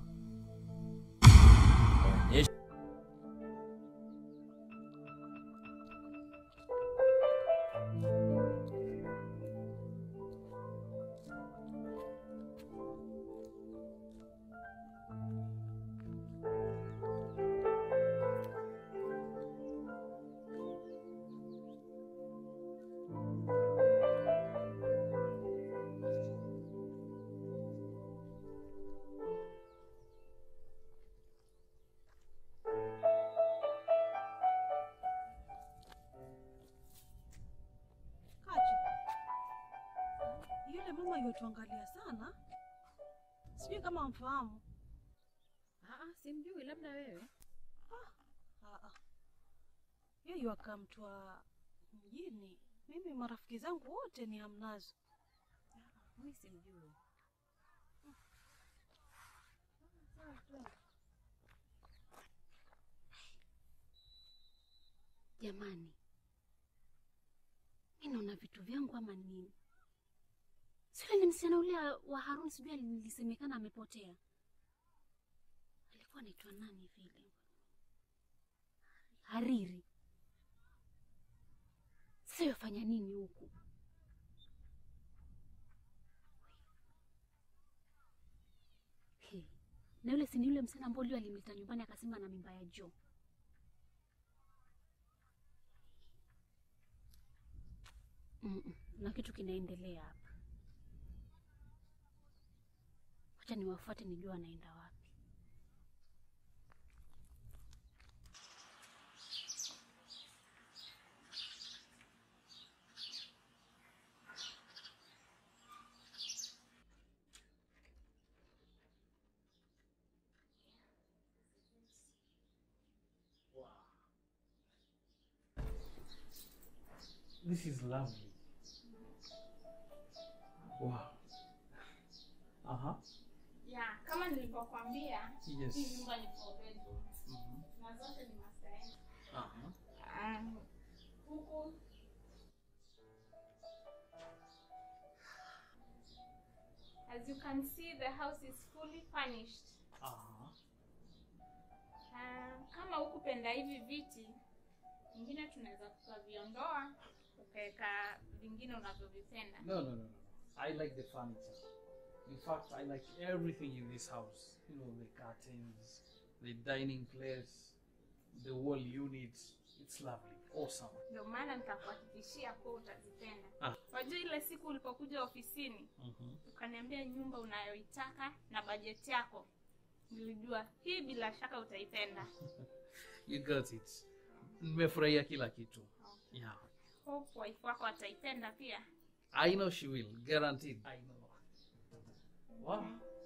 Kachi, yule mama yutuangalia sana, sijui kama amfahamu. Ah, simjui labda wewe. Ah, ah. Yeye akamtwa mjini, mimi marafiki zangu wote ni hamnazo. Mimi simjui. Jamani, mi naona vitu vyangu ama nini? Sile ni msichana ule wa Harun, sijui alisemekana amepotea. Alikuwa anaitwa nani vile? Hariri. Sasa yafanya nini huku? He, na yule si ni yule msichana ambao leo alimleta nyumbani akasema na mimba ya Joe. Mm-mm, na kitu kinaendelea hapa. Wacha niwafuate nijua anaenda wapi. This is lovely. Wow. Aha. Yeah, kama nilivyokuambia, Yes. hii nyumba ni four bedroom. Na zote ni master end. Aha. Um, huku As you can see, the house is fully furnished. Aha. Uh, kama hukupenda hivi viti, vingine tunaweza tukaviondoa ukaweka vingine unavyovipenda. No, no, no, no. I like the furniture. In fact, I like everything in this house. You know, the curtains, the dining place, the wall unit. It's lovely. Awesome. Ndio maana nikakuhakikishia kuwa utazipenda. Ah. Wajua ile siku ulipokuja ofisini Mhm. ukaniambia nyumba unayoitaka na bajeti yako, nilijua hii bila shaka utaipenda. You got it. Nimefurahia kila kitu. Yeah. Hope wife wako ataipenda pia. I know she will. Guaranteed. I know. Wow.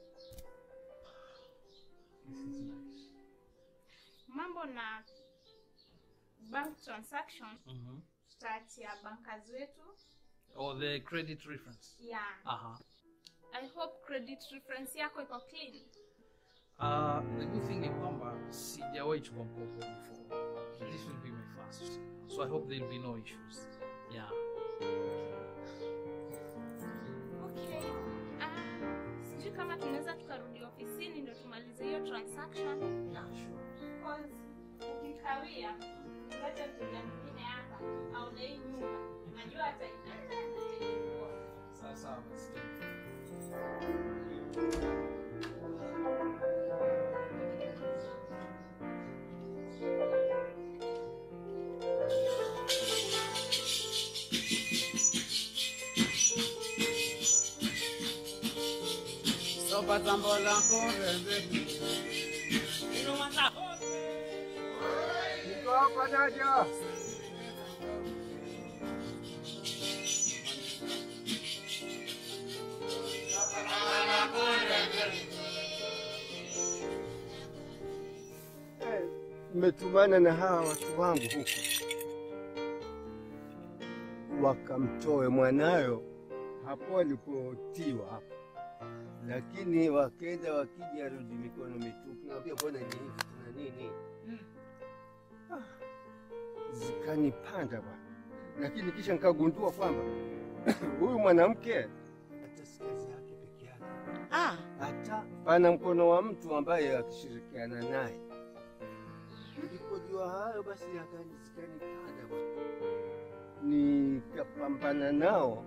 This is nice. Mambo na bank transaction Mhm. tutaachia bankers wetu. Or the credit reference. Yeah. Uh-huh. I hope credit reference yako iko clean. Uh, the good thing ni kwamba sijawahi chukua mkopo before. This will be my first. So I hope there will be no issues. Yeah. Okay. Ah, sijui kama tunaweza tukarudi ofisini ndio tumalize hiyo transaction. Cause ukikawia ulete mteja mwingine hapa aone hii nyumba. Najua ataipenda. Sawa sawa basi. Sopa tambola korembe. Niko hapa naja. Eh, Nimetumana na hawa watu wangu huko, wakamtoe mwanayo hapo alipotiwa hapo, lakini wakenda wakija rudi mikono mitupu. Naambia bwana, ni hivi tuna nini? Ah, zikanipanda bwana, lakini kisha nikagundua kwamba huyu mwanamke hata si kazi yake peke yake, Ah, hata pana mkono wa mtu ambaye akishirikiana naye. Nilipojua hayo basi yakani zikanipanda bwana, nikapambana nao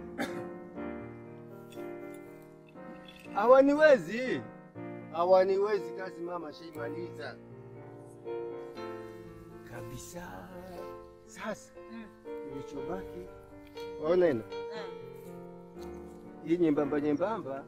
hawaniwezi, hawaniwezi. Kazi mama shaimaliza kabisa. Sasa kilichobaki waonena hii nyembamba nyembamba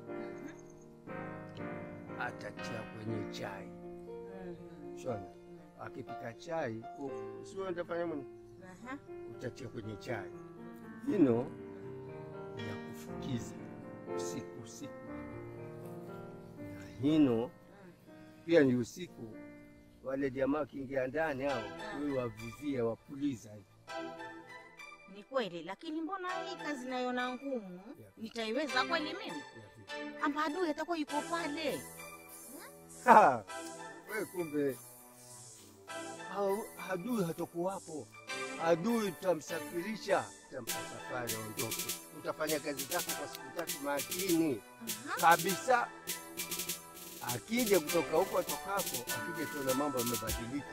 atatia kwenye chai shona, akipika chai sio ndafanya mwenye utatia kwenye chai ino ya kufukiza usiku usiku, na hino pia ni usiku. Wale jamaa wakiingia ndani hao, wewe wavizia wapuliza hivi. ni kweli, lakini mbona hii kazi naiona ngumu? Nitaiweza kweli mimi? Ama adui atakuwa yuko pale? Ha, we kumbe hau- adui hatakuwapo. Adui tutamsafirisha, tutampa safari aondoke. Utafanya kazi zako kwa siku tatu makini kabisa. Akija kutoka huko atokako, akija tuona mambo yamebadilika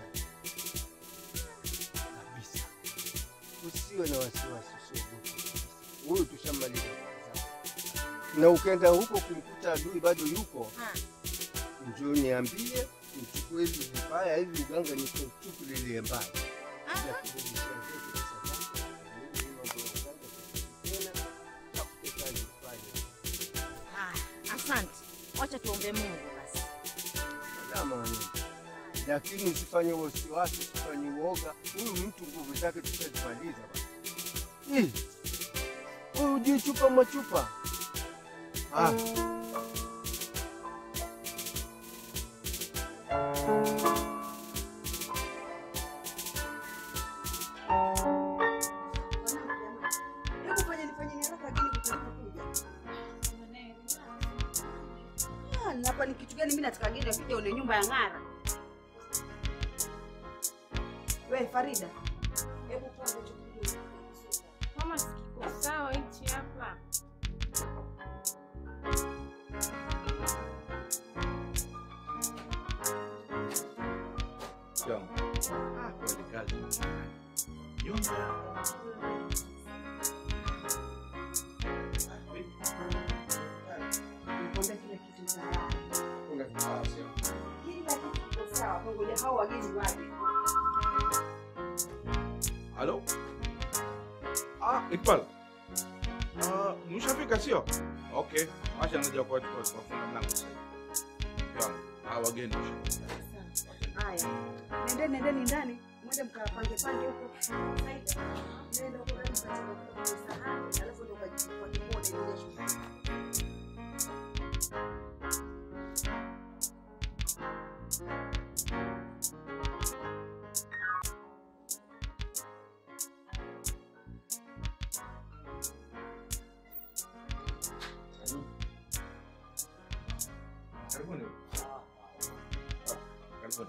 kabisa. Usiwe na wasiwasi, usiogope. Huyu tushamaliza kazi zake. na ukenda huko kumkuta adui bado yuko njoo niambie, nichukue hivi vibaya hivi uganga nikuchukulilie mbali. Bila kurudishia zote pesa zako, mimi mambo ya uganga sitaki tena, tafute kazi ufanye. Haya, asante. Wacha tuombe Mungu basi. Salama wanangu. Lakini usifanye wasiwasi, usifanye uoga. Huyu mtu nguvu zake tutazimaliza bana. Ih, Huyu hujui chupa machupa. Ah. Hebu fanya nifanye ni haraka lakini kutaka kuja. Ah, na hapa ni kitu gani mimi nataka geni akija une nyumba ya ng'ara. Wewe Farida. Hebu toa hicho kitu. Mama sikiko sawa hichi hapa. Kweli kazi. Nikwambia kila kitu tayari. Kila kitu kiko sawa. Kwa ngoja hao wageni waje. Halo? Ah, Iqbal. Ah, mshafika sio? Okay. Acha naja kwa kwa kufunga mlango sasa. Ya, hawa wageni washafika. Haya. Nendeni nendeni ndani. Mwende mkapange pange huko. Saida. Nenda huko ndani mkachukua sahani, alafu ndo kajifunga kipone ile shughuli. Karibuni. Karibuni.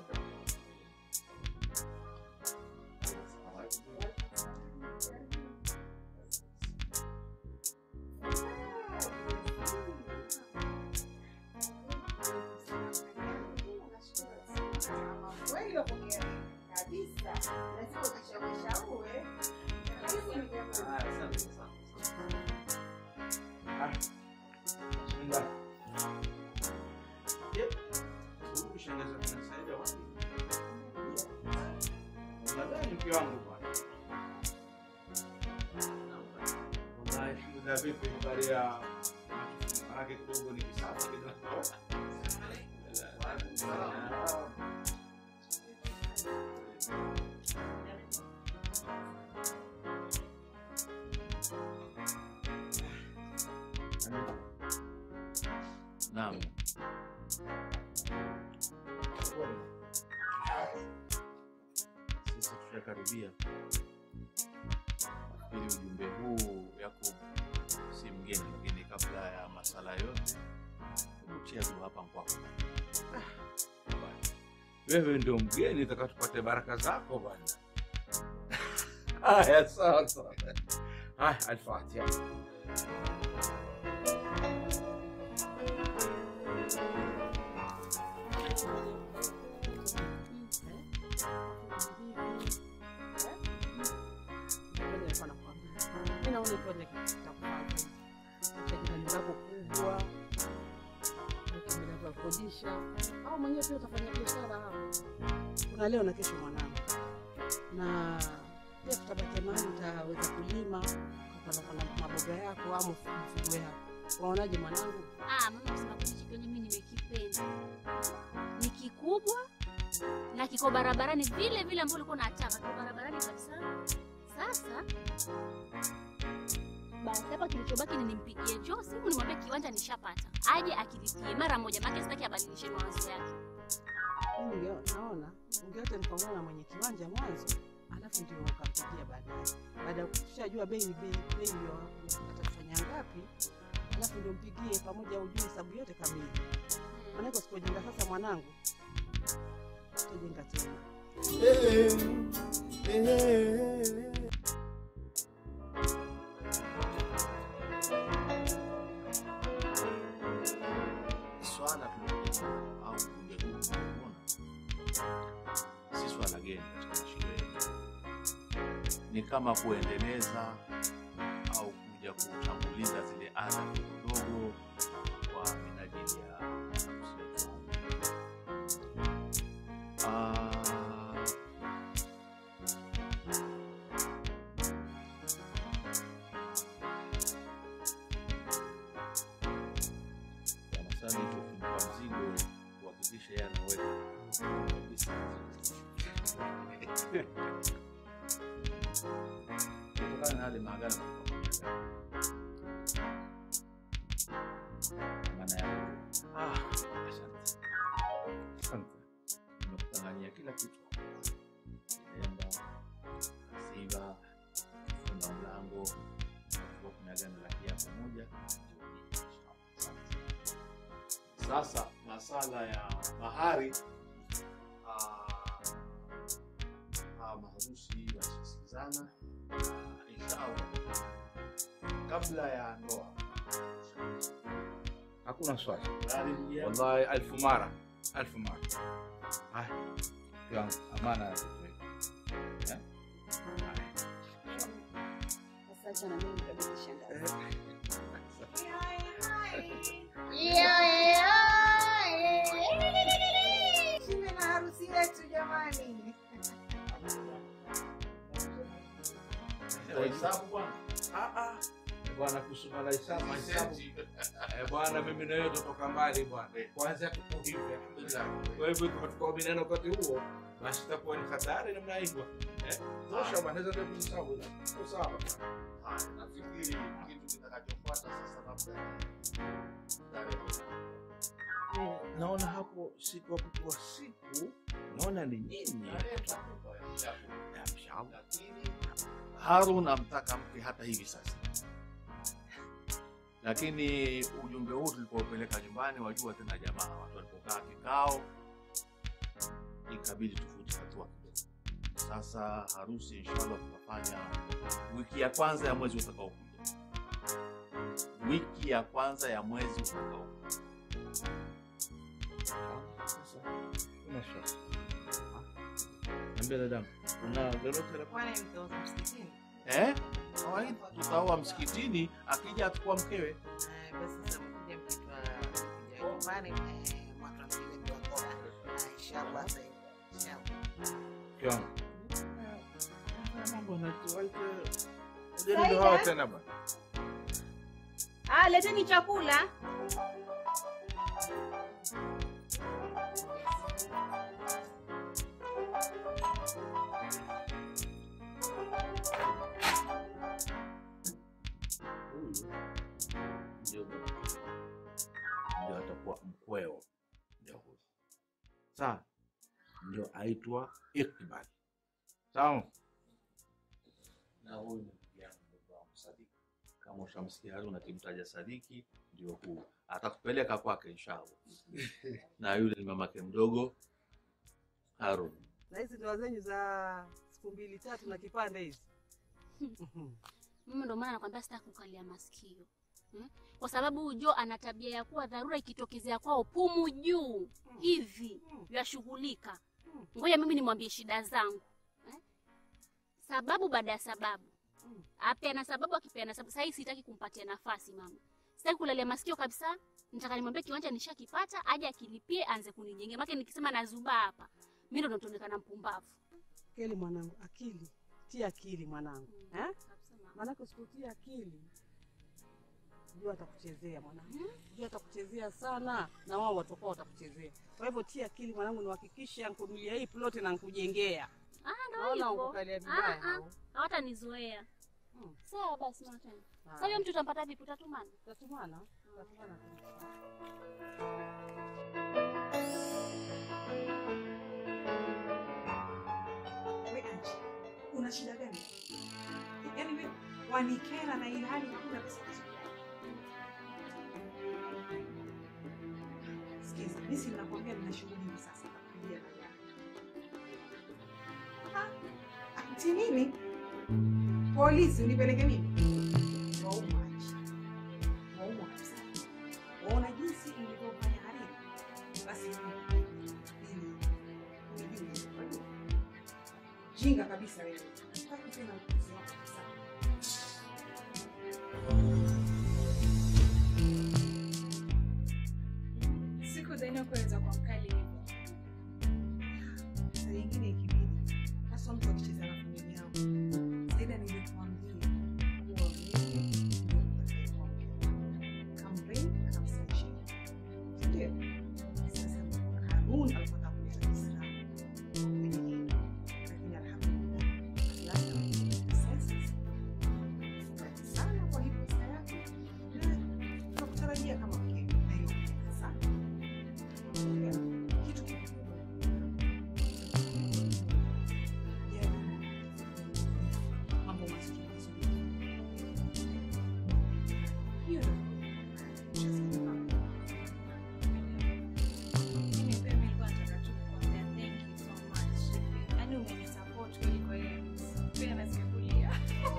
unapokea nini? Kabisa. Lazima ukashawishaue. Kabisa ni jamaa. Nadhani mke wangu bwana. Wallahi shida vipi habari ya maanake kidogo ni kisafi kidogo. Naam. Sisi tutakaribia. Nafikiri ujumbe huu yako si mgeni, lakini kabla ya masala yote, hebu chia tu hapa kwako. Wewe ndio mgeni, taka tupate baraka zako bwana. Haya, sawa sawa. Haya, Al-Fatiha. Mimi naona ikiwa ni kitu cha kufanya. Acha jirani zako kubwa, ukimbilia kwa kodisha, au mwenyewe pia utafanya biashara hapo. Kuna leo na kesho mwanangu, na pia tutabakia mahali utaweza kulima ukapanda maboga yako au mifugo yako. Waonaje mwanangu? Ah, mama kusema kweli hichi kwenye mimi nimekipenda. Ni kikubwa na kiko barabarani vile vile ambavyo ulikuwa unataka. Kiko barabarani kabisa. Sasa basi hapa kilichobaki ni nimpigie Joe simu nimwambie kiwanja nishapata. Aje akilipie mara moja maana sitaki abadilishe mawazo yake. Mimi ndio naona ungeacha nikaongea na mwenye kiwanja mwanzo, alafu ndio ukampigia baadaye. Baada ya kushajua bei bei bei hiyo atakufanya ngapi, alafu ndio mpigie pamoja, ujue hesabu yote kamili. Maanake usipojenga sasa, mwanangu, utajenga tena. Swala tulilokuja au kuja kuona si swala geni katika maisha yetu, ni kama kuendeleza au kuja kutanguliza zile ada ndogo kwa minajili ya harusi yetu. Ah, sana sana hicho kimpa mzigo kuhakikisha yeye anaweka kabisa. Kutokana na yale maagano tulikuwa maana ya ah, asante asante, nimekutangania kila kitu, nenda siva funga mlango kwa kumeagana la kiapo moja sasa masala ya mahari ah, ah, maharusi wasisikizana na inshallah kabla ya ndoa Hakuna swali. Tayari mjia? Wallahi alfu mara. Alfu mara. Haya. Yangu amana ya Eh? Sasa na mimi kabisa shangazi. Shime na harusi yetu jamani. Wahesabu bwana. Ah ah. Bwana kusoma la hisabu hisabu. Eh bwana mimi na wewe tutoka mbali bwana. Kwanza tuko hivi alhamdulillah. Kwa hivyo kama tukaominana wakati huo basi itakuwa ni hatari namna hivyo. Eh? Tosha bwana naweza ndio kuhesabu. Kwa sawa. Haya, nafikiri kitu kitakachofuata sasa labda Eh, naona hapo siku ya kutoa siku naona ni nyinyi. Harun amtaka mke hata hivi sasa, lakini ujumbe huu tulipopeleka nyumbani, wajua tena jamaa, watu walipokaa kikao, ikabidi tufute hatua kidogo. Sasa harusi inshallah tutafanya wiki ya kwanza ya mwezi utakaokuja, wiki ya kwanza ya mwezi utakaokuja. Niambia dadangu, una lolote la Kwani mtaoza msikitini? eh? Kawaida tutaoa msikitini, akija atakuwa mkewe. Eh, Basi sasa mkuja mkitwa mkija nyumbani eh, watu wapige mtakoa. Ah, Inshallah sasa hivi. Inshallah. Mke wangu. Mambo yanatuaje? Ujeni ndo hao tena bwana. Ah, leteni chakula. Huyu ndio ndio atakuwa mkweo. Ndio huyu. Sawa? Ndio aitwa Iqbal. Sawa? Na huyu ni ndugu yangu ndugu wangu Sadiki. Kama ushamsikia Haruna akimtaja Sadiki, ndio huyu. Atakupeleka kwake inshallah. Na yule ni mamake mdogo Harun. Na hizi ndoa zenyu za siku mbili tatu na kipande hizi. Mimi ndo maana nakwambia sitaki kukalia masikio hmm? Kwa sababu Jo ana tabia ya kuwa dharura ikitokezea kwao pumu juu hivi yashughulika. Ngoja mimi nimwambie shida zangu eh? Sababu baada ya sababu apeana sababu, akipeana sababu. Sasa hii sitaki kumpatia nafasi mama, sitaki kulalia masikio kabisa. Nataka nimwambie kiwanja nishakipata, aje akilipie, anze kunijengea. Maana nikisema nazuba hapa, mimi ndo nitaonekana mpumbavu. Keli mwanangu, akili tia akili mwanangu eh? Maanake usipotia akili jua atakuchezea mwanangu, jua atakuchezea sana, na wao watakuwa watakuchezea. Kwa hivyo tia akili mwanangu, niwahakikishe nkunulia hii ploti na nkujengea. Ah, ndo Naona hivyo. ukukalia vibaya Ah, ah, hao. hawatanizoea. Sawa basi mama tena. Haya. Sasa huyo mtu utampata vipi? Utatumana? Utatumana? Utatumana. We Anji, una shida gani? Yaani we wanikera na ile hali hakuna pesa kuzungumza. Sikiza, mimi si nakwambia nina shughuli hivi sasa nakupigia na gari. Ah, ati nini? Polisi unipeleke mimi? Waumwa Anji. Waumwa kabisa. Waona jinsi ilivyofanya haribu. Basi mimi unijue, unajua? Jinga kabisa wewe. Sitaki tena upuzi wako kabisa. Sikudhania kuweza kwa mkali hivyo. Saa nyingine ikibidi, hasa mtu akicheza na familia yao. Zaida nilikuambia kuwa mimi ndio nitakayekuwa mke wako. Come rain, come sunshine. Ndio. Sasa Harun alipata kuleta Kiislamu kwenye hili. Lakini alhamdulillah, Allah amenipa senses. Nafurahi sana kwa hii pesa yako. Na tunakutarajia kama mke na hiyo kupenda sana. Kitu kikubwa mambo mazuri mazuri. Hiyo Mimi pia nilikuwa nataka tu kukuambia thank you so much. Yaani umenisupport kuliko yeye. Pia nasikia kulia.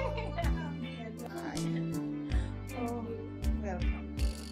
Oh, welcome.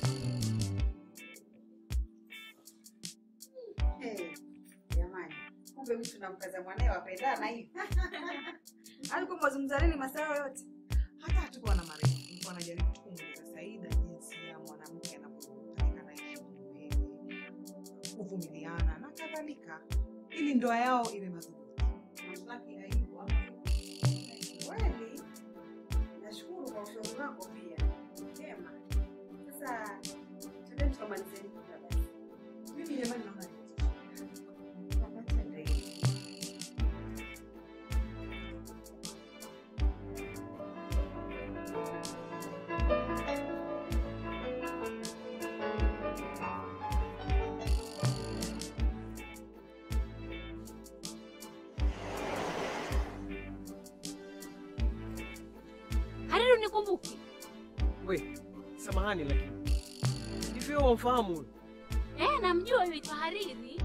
Hey, jamani, kumbe mtu namkaza mwanae wapendana hivi. Alikuwa mwazungumza nini masaa yote? Hata hatukuwa na marefu, nilikuwa najaribu tu kumuuliza Saida jinsi ya mwanamke anavyotakikana ishi mumewe, kuvumiliana na kadhalika, ili ndoa yao iwe madhubuti. Maslaki aibu ama kweli. Nashukuru kwa ushauri wako pia. Sema. Sasa tuende tukamalize hili kula basi. Mimi jamani naona ni Wakati ndio hivi. Hariri unikumbuki? We, samahani lakini. Hivi wewe wamfahamu huyu? Eh, namjua yule itwa Hariri.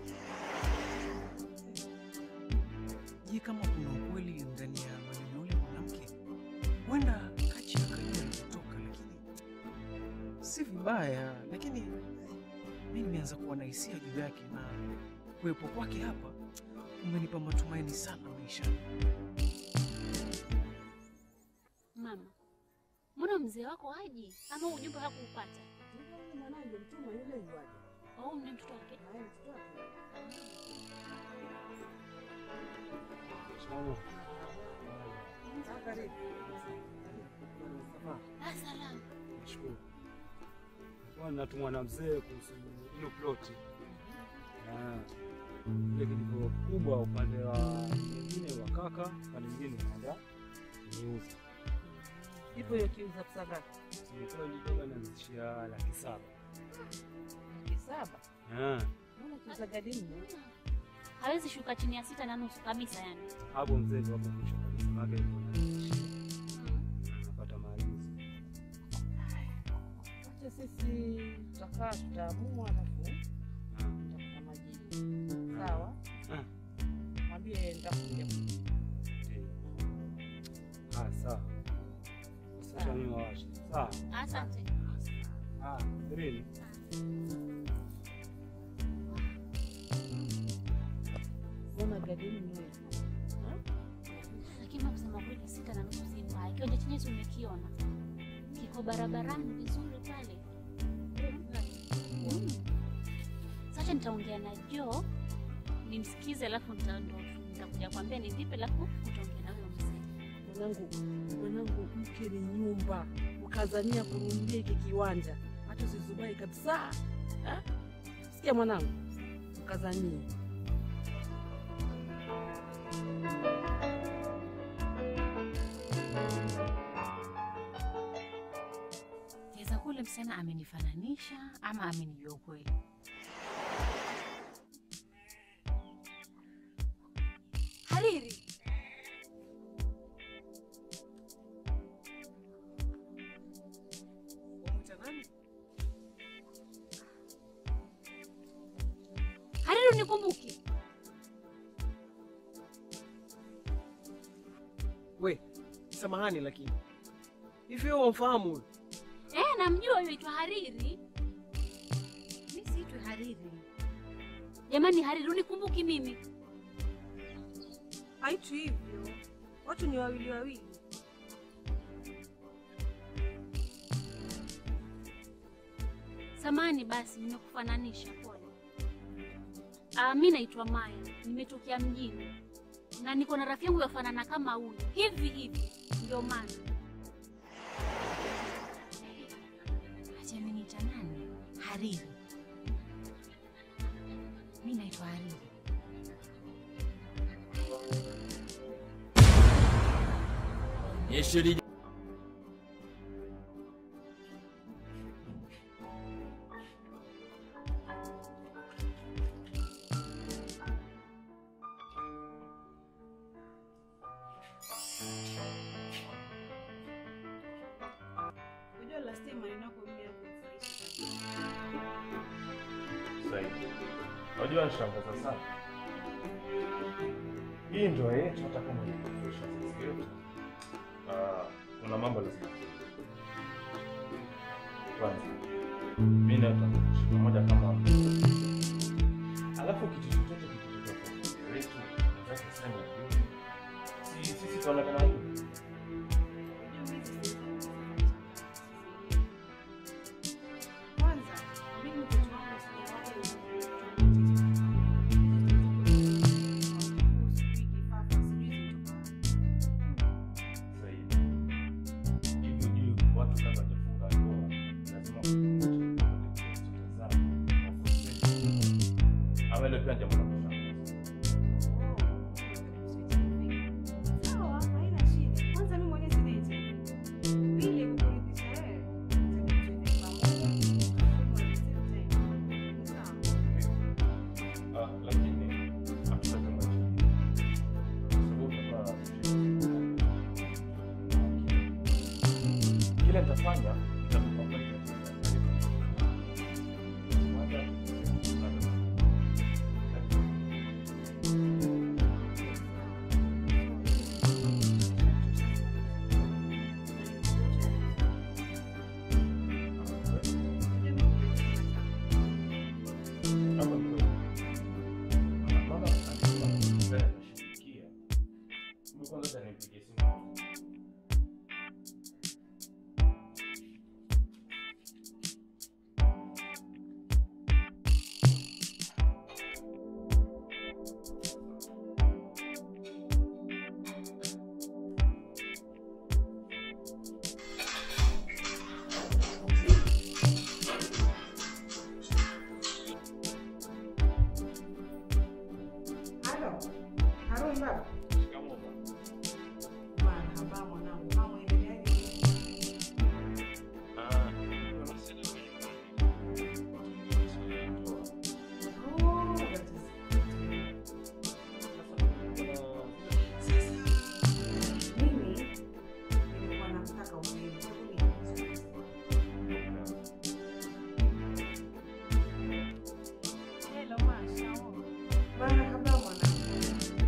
Je, kama kuna ukweli ndani ya maneno ya yule mwanamke, huenda Kachi akajua alikotoka, lakini si vibaya. Lakini mi nimeanza kuwa na hisia juu yake na kuwepo kwake hapa umenipa matumaini sana maishani. Mama, mbona mzee wako haji ama ujumbe hakuupata? Mwanangu mtuma yule yuaje? Au ni mtoto wake? Ah, salama. Nashukuru. Nilikuwa natumwa na mzee kuhusu hilo ploti. Ah, Ile kijiko kubwa upande wa mwingine wa kaka, upande mwingine naenda niuza. Ipo hiyo kiuza pesa ngapi? Nilikuwa nidoga naanzishia laki saba. Laki saba. Ah, Mbona kiuza gadi mno? Hawezi shuka chini ya sita na nusu kabisa yani. hapo mzee ndio hapo mwisho kabisa. Maana ilikuwa naanzishia. Napata maagizo. Acha sisi tutakaa tutaamua, alafu tutakupa majibu. Sawa? Ah. Mwambie nitakuja. Ah, sawa. Sasa mimi wawashi. Sawa. Asante. Ah, Irene. Mbona gadi mno? Lakini mama, kusema kweli sita na nusu si mbaya. Kiwanja chenyewe si umekiona. Kiko barabarani vizuri pale. Mm. Sasa nitaongea na Joe nimsikize, alafu nita- ndo nitakuja kwambia ni vipi, alafu utaongea na huyo mzee. Mwanangu, mwanangu, mke ni nyumba, ukazania kununulia hiki kiwanja, hata usizubai kabisa. Ha? Sikia mwanangu, ukazanie Kiweza kule msichana amenifananisha ama amenijua ukweli. Hariri, Hariri unikumbuki? We, samahani lakini hivi wewe wamfahamu huyu? Eh, namjua huyo aitwa Hariri. Mi siitwi Hariri. Jamani, Hariri unikumbuki mimi? Haitwi hivyo, watu ni wawili wawili. Samani basi, nimekufananisha pole. Ah, mi naitwa Maya, nimetokea mjini na niko na rafiki yangu yafanana kama huyu hivi hivi, ndio maana Acha ameniita nani? Hariri. Mi naitwa Hariri. Yeşil Unajua last time maneno yako mimi yakunifurahisha zaidi. Unajua nishangaza sana. Hii ndoa yetu hata kama ilikufurisha sisi yote. Ah, kuna mambo lazima. Kwanza, mimi na tutakuishi pamoja kama Alafu kitu chochote kikitokea kwa familia yetu, nataka sema hivi. Si sisi tuonekana hivi. Kwanza mimi mtoto wangu sijawahi zaidi. Hivyo juu watu kama hawajafunga ndoa, lazima kutazama ama ile pia jambo la kushangaza. Sawa, haina shida. Kwanza mimi mwenyewe sina hicho. Pili kukuridhisha wewe. Ah, lakini hatutazama chini. Kwa sababu tutakuwa kile nitafanya nitakupa kweli katika Hapa ni kweli. Mama alisema Haruni baba. Shikamoo baba. Bwana, haba mwanangu, kama endeleaje? Ah, Oh, that is mimi nilikuwa namtaka umwelewe. Hello, Masha. Bwana kabla mwanangu.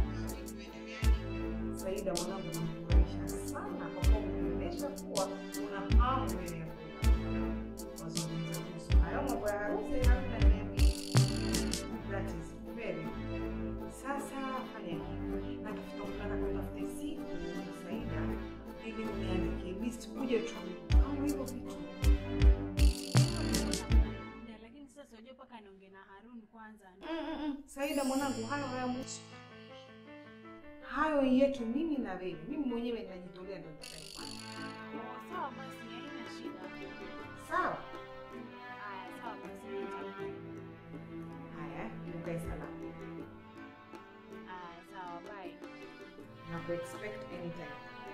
Saida mwanangu namfurahisha sana kwa kuwa umeonyesha kuwa una hamu mbele ya wazungumza kuhusu hayo mambo ya harusi Haruna niambie. That is very good. Sasa fanya hivi. Na kifika mtaka kutafute siku Saida ili uniandikie list uje tu kama hivyo vitu. Lakini sasa unajua mpaka niongee na Harun kwanza. Saida mwanangu, hayo hayamuhusu. Hayo yetu mimi na wewe. Mimi mwenyewe ninajitolea ndio nitakayefanya. Sawa basi, haina shida. Sawa? Haya, sawa basi. Haya, ukae salama. Haya, sawa, bye. Na ku expect anytime.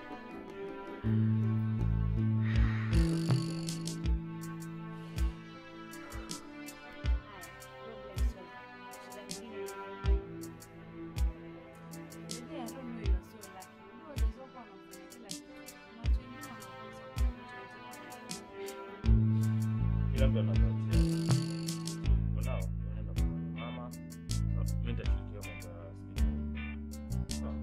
Kila mtu anapatia. For now, unaenda kwa mama. Mimi nitashughulikia mambo ya Sawa.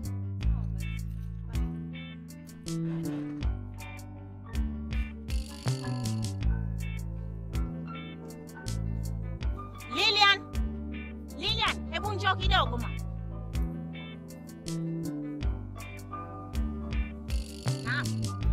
Lilian, Lilian, hebu njoo kidogo ma. Naam.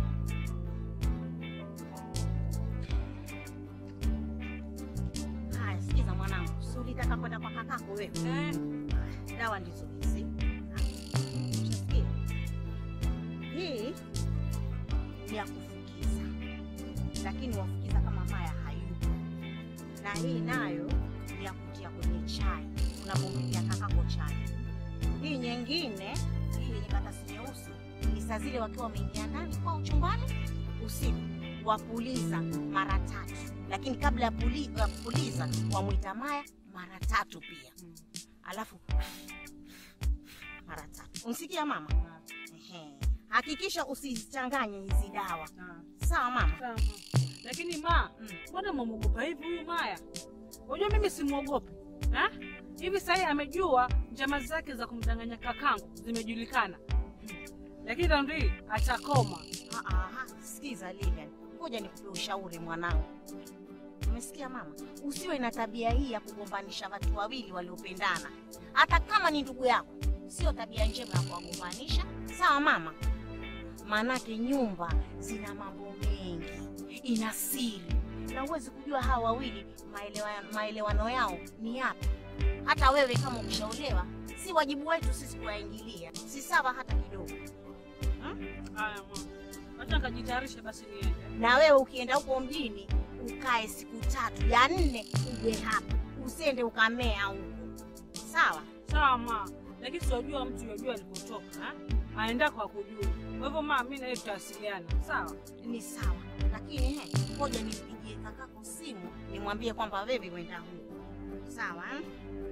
Haya, sikiza mwanangu, si ulitaka kwenda kwa kakako wewe? Eh. Dawa ndizo hizi. Ushasikia? Hii ni ya kufukiza, lakini wafukiza kama maya hayupo na hii nayo ni ya kutia kwenye chai, unapompikia kakako chai. Hii nyingine, hii yenye katasi nyeusi, ni saa zile wakiwa wameingia ndani kwao chumbani usiku, wapuliza mara tatu, lakini kabla ya puli, ya kupuliza wamwita Maya mara tatu pia, alafu mara tatu. Unsikia mama? Ehe. Hakikisha usizichanganye hizi dawa, sawa mama? Sawa. Lakini ma, mbona mwamogopa hivi huyu Maya? Unajua mimi simwogopi. Ha? Hivi sasa amejua njama zake za kumdanganya kakangu zimejulikana. Lakini raundi hii atakoma. Ah, ah, sikiza Lilian, ngoja nikupe ushauri mwanangu. Umesikia mama? Usiwe na tabia hii ya kugombanisha watu wawili waliopendana, hata kama ni ndugu yako. Sio tabia njema ya kuwagombanisha, sawa mama? Maanake nyumba zina mambo mengi, ina siri, na huwezi kujua hawa wawili maelewa- maelewano yao ni yapi. Hata wewe kama ukishaolewa, si wajibu wetu sisi kuwaingilia, si sawa hata kidogo. Haya mama. Acha nikajitayarishe basi niende. na wewe ukienda huko mjini ukae siku tatu ya nne uje hapa usiende ukamea huko sawa Sawa ma. Lakini siwajua mtu yajua alikotoka, ha? Aenda kwa kujua. Kwa hivyo ma, mimi na yeye tutawasiliana. Sawa? ni sawa lakini he ngoja nimpigie kakako simu nimwambie kwamba wewe wenda huko sawa eh?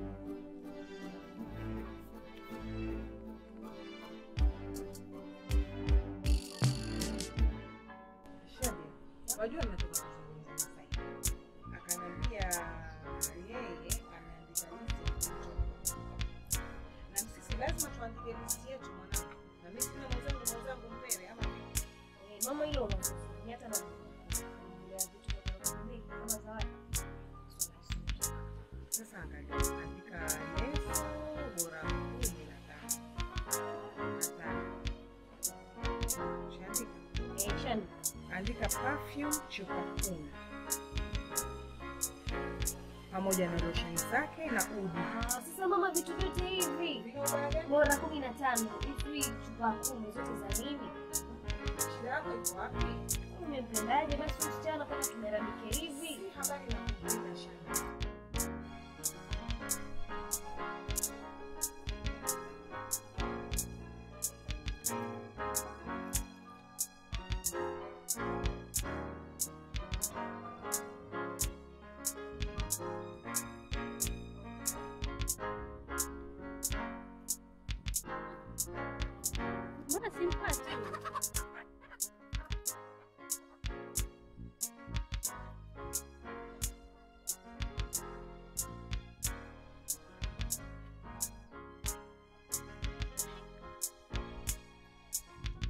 Wajua nimetoka kuzungumza na Saida. Akaniambia yeye ameandika listi na sisi lazima tuandike listi yetu mwanangu. Na mimi sina mwenzangu mwenzangu mpewe ama Mama, hilo unazungumzia hata na ya vitu vya kununua kama zawadi. sasa angalia, andika leso bora kumi na tano. Na tano. Ushaandika? Eh, shani. Andika perfume chupa kumi pamoja na losheni zake na udi. Ah, Sasa mama, vitu vyote hivi bora kumi na tano hivi chupa kumi zote za nini? Shida yako iko wapi? Umempendaje basi msichana kama tumeramike hivi? Habari na kuuliza shamba.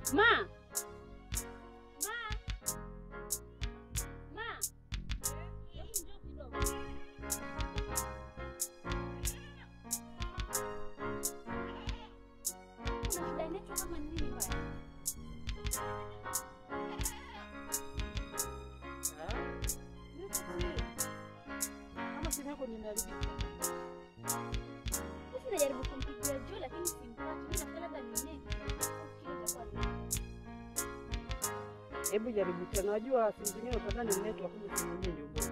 Ma. Ma. Ma. Hebu njoo kidogo. Kuna shida inaitwa kama nini baya? Kama simu yako nimeharibika. Sasa najaribu kumpigia Joe lakini simpati. Mimi nafikiri labda ni nini. Nafikiri itakuwa ni Hebu jaribu tena. Najua simu zingine utadhani ni network, kumbe simu yenyewe ndio bora.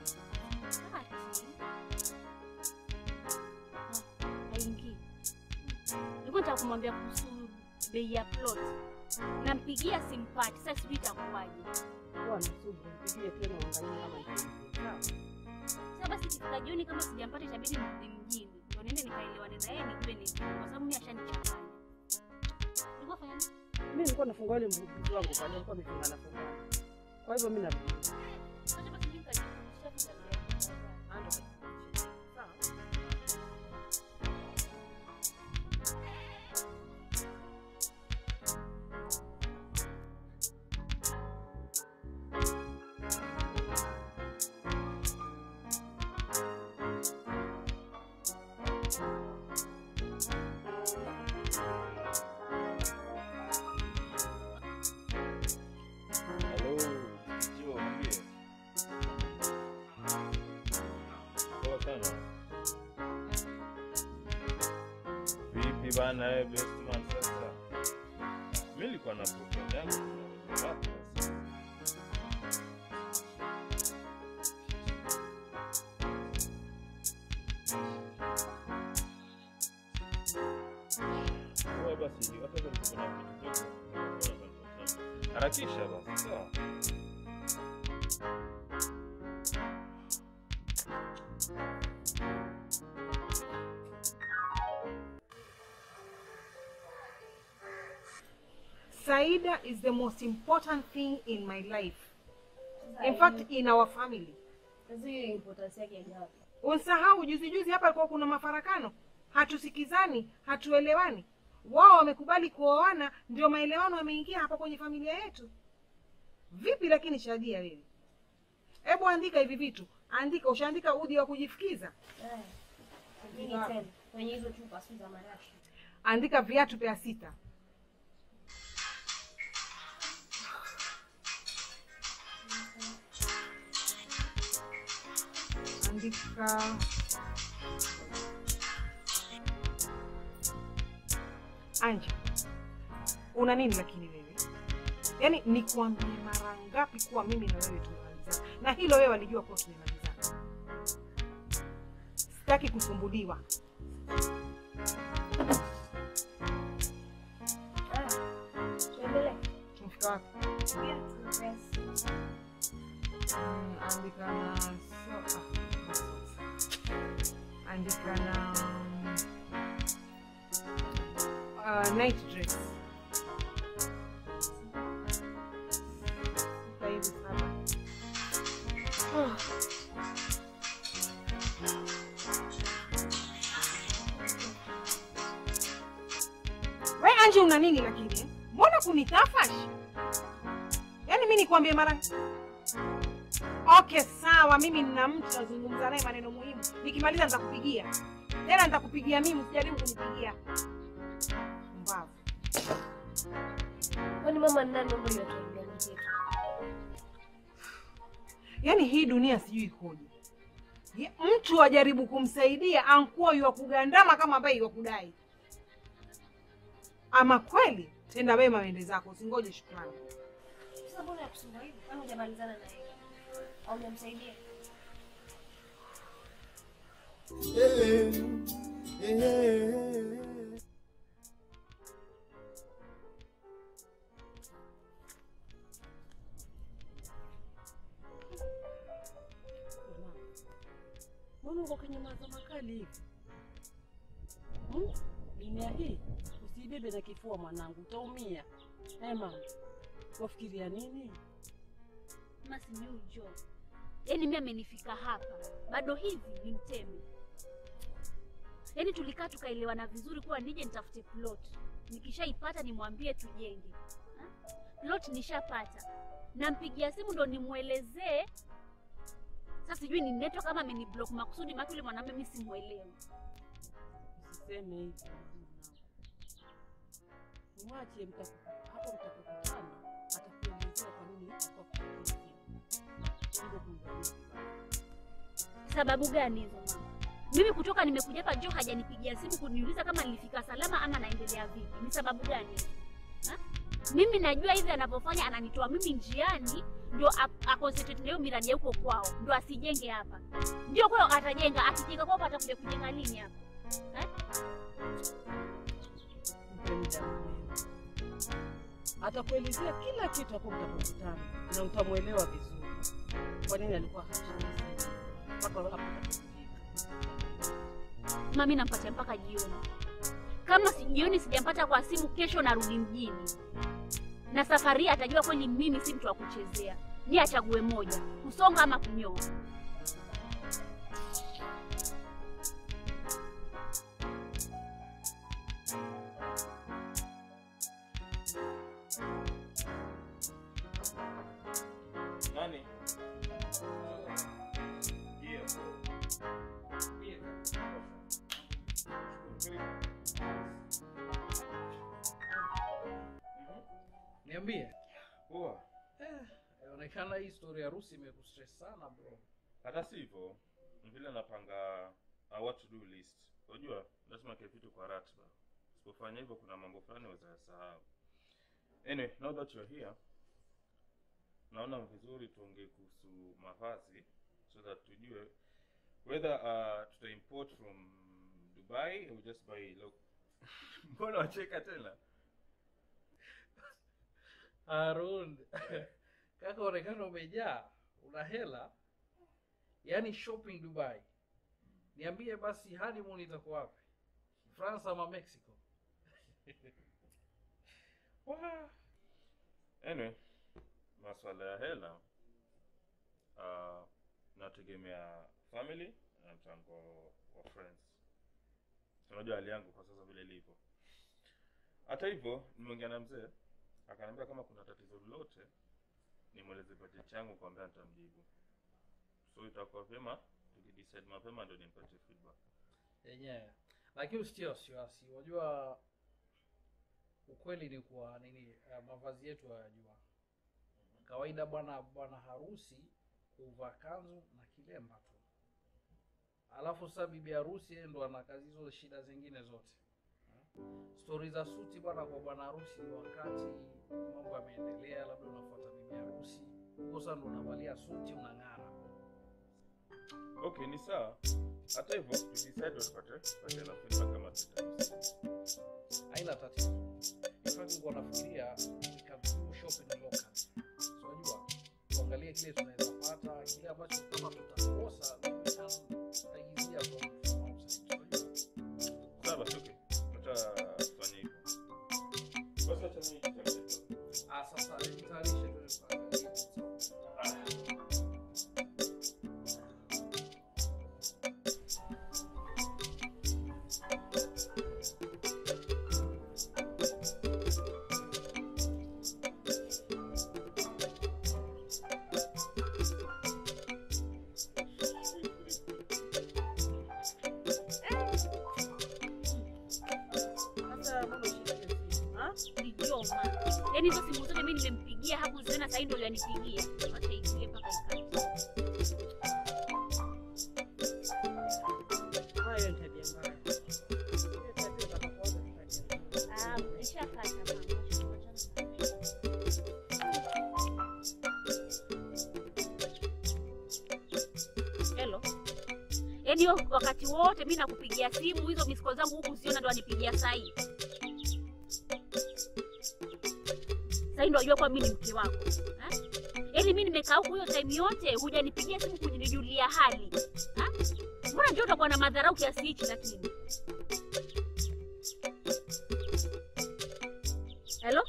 haingii. Nilikuwa nataka kumwambia kuhusu bei ya plot. Nampigia simpati. Sasa sijui itakuwaje. Kuwa na subira, mpigie tena uangalie kama iko hivyo. Sawa? Sasa basi ikifika jioni kama sijampata itabidi nirudi mjini. Ndio niende nikaelewane na yeye nijue ni vipi, kwa sababu mimi ashanichanganya. Ulikuwa fanya nini? Mimi nilikuwa nafungua ile mbuzi wangu pale, alikuwa amefunga na funga. Kwa hivyo mimi narudi. Acha basi mimi nikajifundisha vitu vya Ando. Sawa? Hello, Joe, niambie. Poa sana. Vipi bana wewe best man sasa? Mimi nilikuwa na program yangu. Wapi sasa? Wewe basi, hata kama kuna kitu kidogo, harakisha basi, sawa? Saida is the most important thing in my life. In fact, in our family. Sasa hiyo importance yake ni wapi? Unsahau juzi juzi hapa alikuwa kuna mafarakano, hatusikizani, hatuelewani. Wao wamekubali kuoana, ndio maelewano yameingia hapa kwenye familia yetu. Vipi lakini Shadia wewe? Hebu andika hivi vitu, andika. Ushaandika udi wa kujifukiza? Eh. Nini tena? Kwenye hizo chupa si za marashi. Andika viatu pea sita. Andika Anja, una nini lakini wewe? Yaani nikuambie mara ngapi kuwa mimi na wewe tumemalizana, na hilo wewe walijua kuwa tumemalizana. Sitaki kusumbuliwa. Tuendelee. Tumefika wapi? Mm, andika na so, ah, andika na uh, night dress Sita hivi saba. Ah. We Anji, una nini lakini? eh? Mbona kunitafash? Yaani mi nikwambie mara Okay, sawa, mimi nina mtu nazungumza naye maneno muhimu. Nikimaliza nitakupigia tena, nitakupigia mimi, usijaribu kunipigia mbavu. Kwani mama ni nani mambo yote yetu? Yaani hii dunia sijui ikoje. Ye- Mtu ajaribu kumsaidia ankuwa yuwa kugandama kama ambaye yuwa kudai. Ama kweli, tenda wema wende zako, usingoje shukrani. Sasa mbona yakusumbua hivi? Kwani hujamalizana na yeye? Au hujamsaidia? Mbona uko kwenye mawazo makali hivi? Hmm? Dunia hii usibebe na kifua mwanangu, utaumia. Eh mama, wafikiria nini? Mama sijui Joe. Yaani mimi amenifika hapa bado hivi ni mtemi. Yaani tulikaa tukaelewana vizuri kuwa nije nitafute plot. nikishaipata nimwambie tujenge. Ha? Plot nishapata, nampigia simu ndo nimwelezee. Sasa sijui ni network kama ameni block makusudi, maana yule mwanamume mimi simuelewi. Usiseme hivyo. Mwache mta- hapo mtakapokutana atakuelezea kwa nini alikuwa kupigia simu. Hivyo kumdhania Sababu gani hizo mama? Mimi kutoka nimekuja hapa Joe hajanipigia simu kuniuliza kama nilifika salama ama naendelea vipi. Ni sababu gani? Ha? Mimi najua hivi anavyofanya ananitoa mimi njiani ndio a- aconcentrate na hiyo miradi ya huko kwao ndio asijenge hapa. Ndio kwao atajenga, akijenga kwao atakuja kujenga lini hapa? Ha? mpe muda mwenyewe. Atakuelezea kila kitu hapo mtakapokutana na utamwelewa vizuri kwa nini alikuwa hashiki simu mpaka hapo utakapofika. Mami nampatia mpaka jioni. Kama si jioni sijampata kwa simu, kesho narudi mjini, na safari hii atajua kweli mimi si mtu wa kuchezea. Ni achague moja, kusonga ama kunyoa. Nani? Niambie. Poa. Eh, inaonekana hii story ya harusi imekustress sana bro. Hata si hivyo, ni vile napanga a what to do list. Unajua, lazima kile vitu kwa ratiba. Usipofanya hivyo kuna mambo fulani utayasahau. Anyway, now that you're here, naona vizuri tuongee kuhusu mavazi so that tujue whether uh, tuta import from Dubai or just buy local. Mbona wacheka tena? Harun, kaka onekana umejaa, una hela, yaani shopping Dubai. Niambie basi honeymoon itakuwa wapi? France ama Mexico? Wah. Anyway, maswala ya hela uh, nategemea family na mchango wa friends. Unajua hali yangu kwa sasa vile ilivyo. Hata hivyo, nimeongea na mzee akaniambia kama kuna tatizo lolote nimweleze budget yangu kwambia nitamjibu. So itakuwa vyema tukidecide mapema ndio nimpatie feedback. yenyewe lakini usitie wasiwasi unajua ukweli ni kuwa nini uh, mavazi yetu hayajua kawaida bwana bwana harusi huvaa kanzu na kilemba tu alafu sasa bibi harusi yeye ndo ana kazi hizo shida zingine zote stori za suti bwana kwa bwana harusi ni wakati mambo yameendelea labda unafuata bibi harusi huko sasa ndo unavalia suti unang'ara Okay, ni sawa. Hata hivyo, tudecide tupate tupate na feedback kama tutamsikia. haina tatizo. In fact, nilikuwa nafikiria we can do shopping local. So unajua tuangalie kile tunaweza pata, kile ambacho kama tutakosa we can taigizia from from outside. So unajua Sawa basi, okay. Acha tufanye hivyo. Basi acha mimi nitafuta. ah, sasa nitayarishe tuende tukaangalie. Sasa mbona ushike simu? Ha? Nilijoma. Yaani hizo simu zote mimi nimempigia hakuziona, sasa ndio yanipigia. Acha iingie mpaka ikate. Hayo ni tabia mbaya. Hiyo tabia utakapoanza kufanya. Ah, nishakata mama. Hello. Yaani hiyo wakati wote mimi nakupigia simu hizo miss call zangu huku siona ndo anipigia saa hii. Sasa hii ndo unajua kwa mimi ni mke wako. Eh? Yaani mimi nimekaa huku hiyo time yote hujanipigia simu kunijulia hali. Ha? Mbona ndio utakuwa na madharau kiasi hichi lakini? Hello?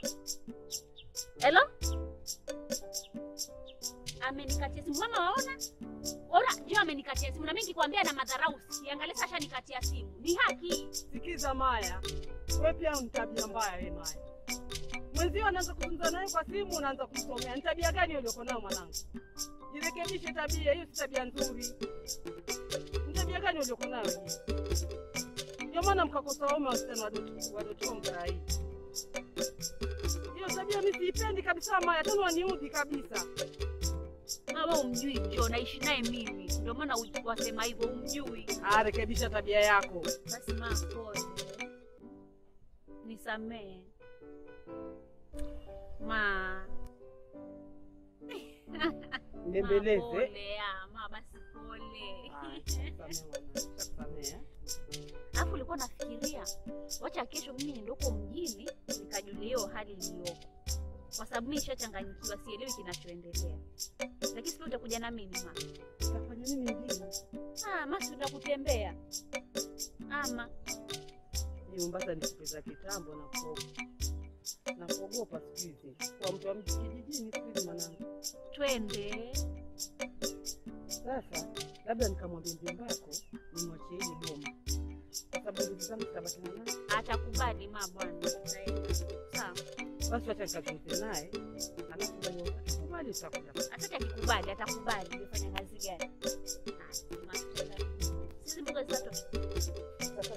Hello? Amenikatia simu. Mama waona? Ora, ndio amenikatia simu na mimi nikikwambia na madharau usiangalie sasa nikatia simu. Ni haki. Sikiza Maya, wewe pia ni tabia mbaya wewe Maya. Mwenzio anaanza kuzungumza naye kwa simu, unaanza kumsomea. Ni tabia gani hiyo uliokuwa nayo mwanangu? Jirekebishe tabia hiyo, si tabia nzuri. Ni tabia gani uliokuwa nayo hiyo? Ndio maana mkakosa waume wasichana wadoto wadoto mkarai. Hiyo tabia mimi siipendi kabisa Maya, tena waniudhi kabisa. Mama umjui Jo, naishi naye mimi. Ndio maana u- wasema hivyo umjui. Ah, rekebisha tabia yako. Basi ma pole. Nisamee. Ma. Mbembeleze. Ma, pole, ah, ma basi pole. Alafu ulikuwa nafikiria wacha kesho mimi niende huko mjini nikajulia hiyo hali iliyoko, kwa sababu mimi nishachanganyikiwa, sielewi kinachoendelea. Lakini sio utakuja na mimi ma. Utafanya nini mjini? Ah, ma si kutembea ama Ni Mombasa ni siku za kitambo na kuogopa. Na kuogopa siku hizi. Kwa mtu wa mji kijijini siku hizi mwanangu. twende. Sasa labda nikamwambia mjomba wako nimwachie hili boma. Kwa sababu ndugu zangu zitabaki na nani? Atakubali ma bwana, tutaenda. Sawa. Basi wacha nikazungumze naye. Alafu atakubali tutakuja. Hata akikubali atakubali. Umefanya kazi gani? Ah, ma, tutaenda. Sisi mboga zitatoka. Sasa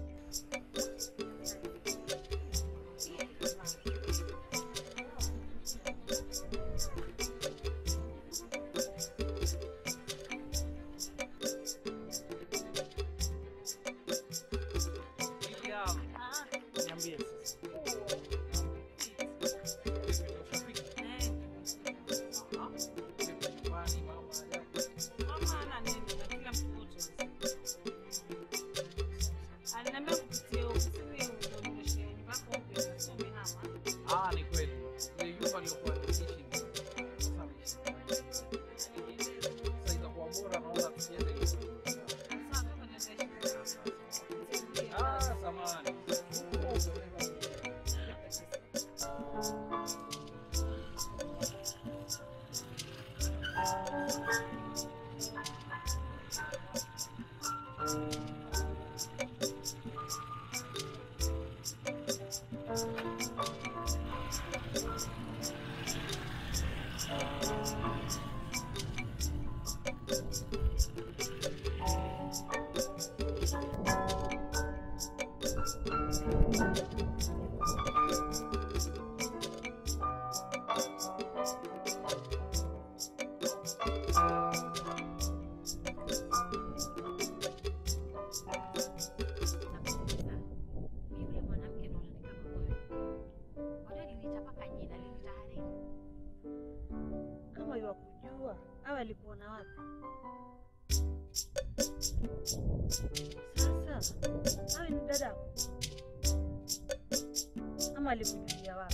Niambie sasa. Mama ana neno na kila mtu wote. Aliniambia kupitia ofisini ndio nimeshe nyumba yako mpya usome hama. Ah, ni kweli. Ile nyumba aliyokuwa niishi ndio. Sasa Sasa itakuwa bora naona tusiende hiyo. Ah, samahani. Yule mwanamke ndo anaonekana moyo. Wale aliniita mpaka jina, aliniita Hariri. kama iwa kujua au alikuona wapi? Sasa awe ni dadako ama alikujulia wapi?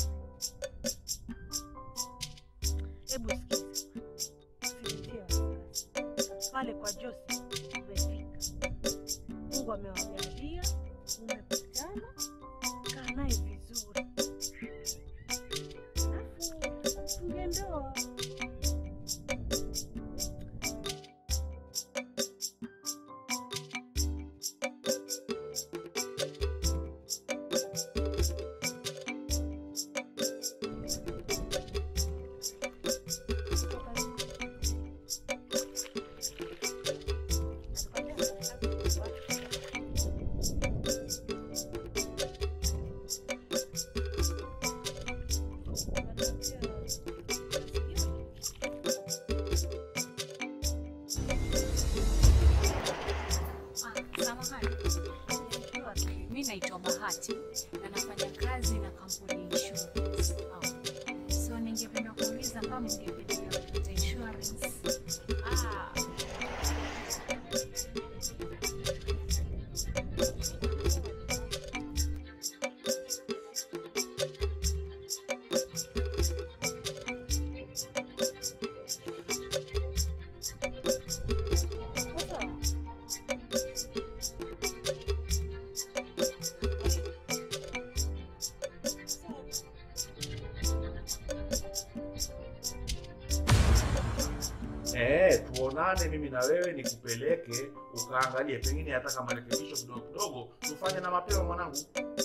Hebu sikiza, usijitie wasiwasi. Pale kwa Josi umefika, Mungu amewajalia, umekutana, kaa naye vizuri, alafu funge ndoa. Samahani. Mi naitwa Bahati na nafanya kazi na kampuni ya insurance. So ningependa kuuliza kama mngependelea kupata insurance. Ah. Eh, tuonane tuelewane mimi na wewe, nikupeleke ukaangalie, pengine hata kama rekebisho kidogo kidogo tufanye na mapema. Mwanangu,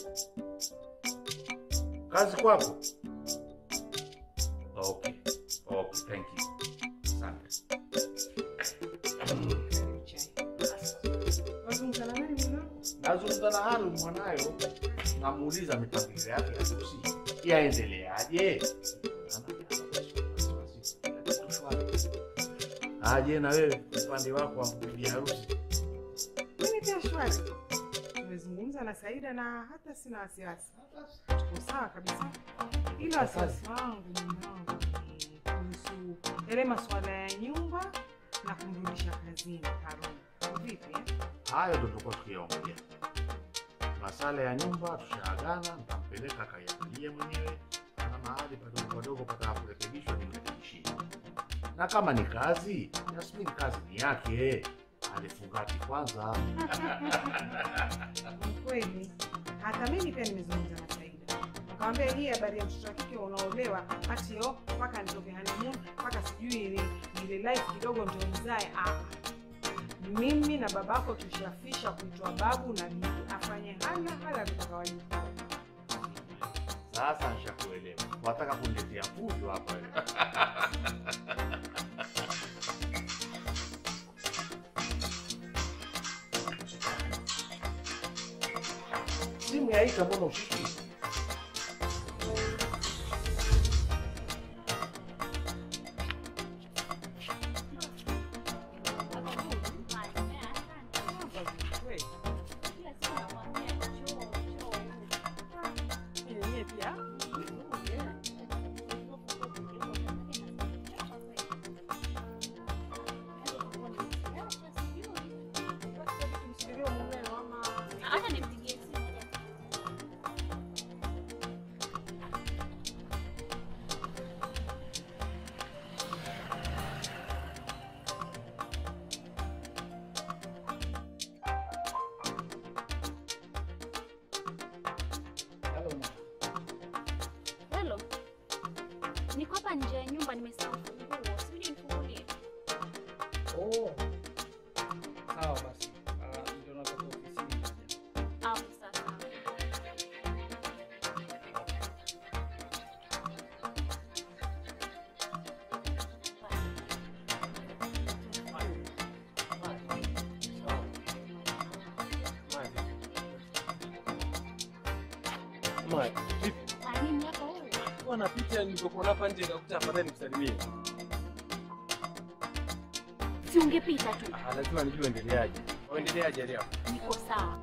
kazi kwako. Okay, okay, thank you, asante. Wazungumza na nani mwanangu? Nazungumza na Harun mwanayo, namuuliza mipangilio yake ya harusi yaendeleaje. Aje na wewe upande wako wa bibi harusi. Mimi pia shwari. Tumezungumza na Saida na hata sina wasiwasi. Tuko sawa kabisa. Ila wasiwasi wangu mume wangu ni kuhusu yale masuala ya nyumba na kumrudisha kazini Harun. Vipi? eh? Hayo ndo tulikuwa tukiyaongea. Masala ya nyumba tushaagana, nitampeleka akaiangalie mwenyewe, ana mahali padogo padogo pataka kurekebishwa, nimrekebishie. Na kama ni kazi, Yasmini kazi ni yake, alifungati kwanza. Ni kweli. Hata mimi pia nimezungumza na Saida. Nikamwambia hii habari ya mtoto wa kike unaolewa ati yo mpaka nitoke honeymoon mpaka sijui ni ile life kidogo ndio mzae. Ah. Mimi na babako tushafisha kuitwa babu na bibi, afanye hala hala tutakawajibu. Sasa nishakuelewa, wataka kuniletea fujo hapa wewe. Simu yaita, mbona ushiki? Acha nimpigie simu. Hello. Niko hapa nje ya nyumba nimesahau funguo. Sijui nifungulie. Oh. Sawa basi. Ah, ndio natoka ofisini. Au sasa. Maya, vipi? Ah, nini yako huko? Kwa napita nilipokuwa hapa nje nikakuta afadhali nikusalimie. Si ungepita tu. Ah, lazima nijue endeleaje. Uendeleaje leo? Niko sawa.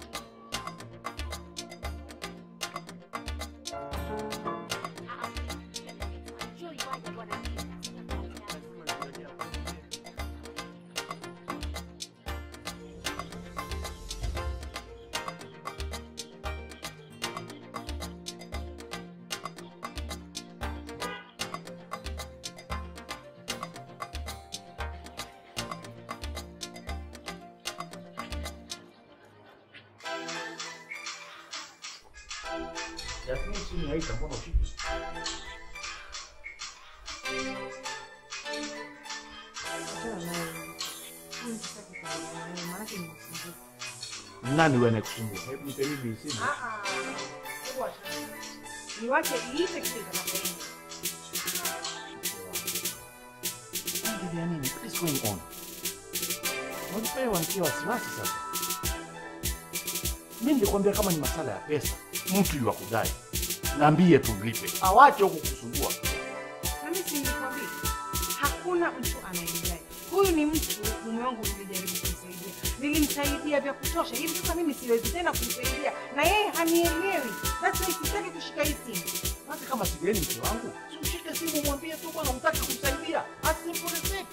Yasmini, simu yaita, mbona ushiki? Achana naye. Mimi sitaki kuongea naye, maanake ni msumbufu. Nani wewe anayekusumbua? Hebu nipe mimi simu. Ah, ah. Hebu achana. Niwache iite kisha itakapoenda. Endelea nini? What is going on? Unajifanya wanitia wasiwasi sasa. Mimi nilikwambia kama ni masala ya pesa, mtu yu kudai, naambie tumlipe, awache huku kusumbua. Na mimi si nilikwambia, hakuna mtu anayemjali. Huyu ni mtu mume wangu, nilijaribu kumsaidia, nilimsaidia vya kutosha. Hivi sasa mimi siwezi tena kumsaidia, na yeye hanielewi. That's why sitaki kushika hii simu. Hata kama sigeni mke wangu, si ushike simu mwambie tu bwana, unataka kumsaidia. As simple as that.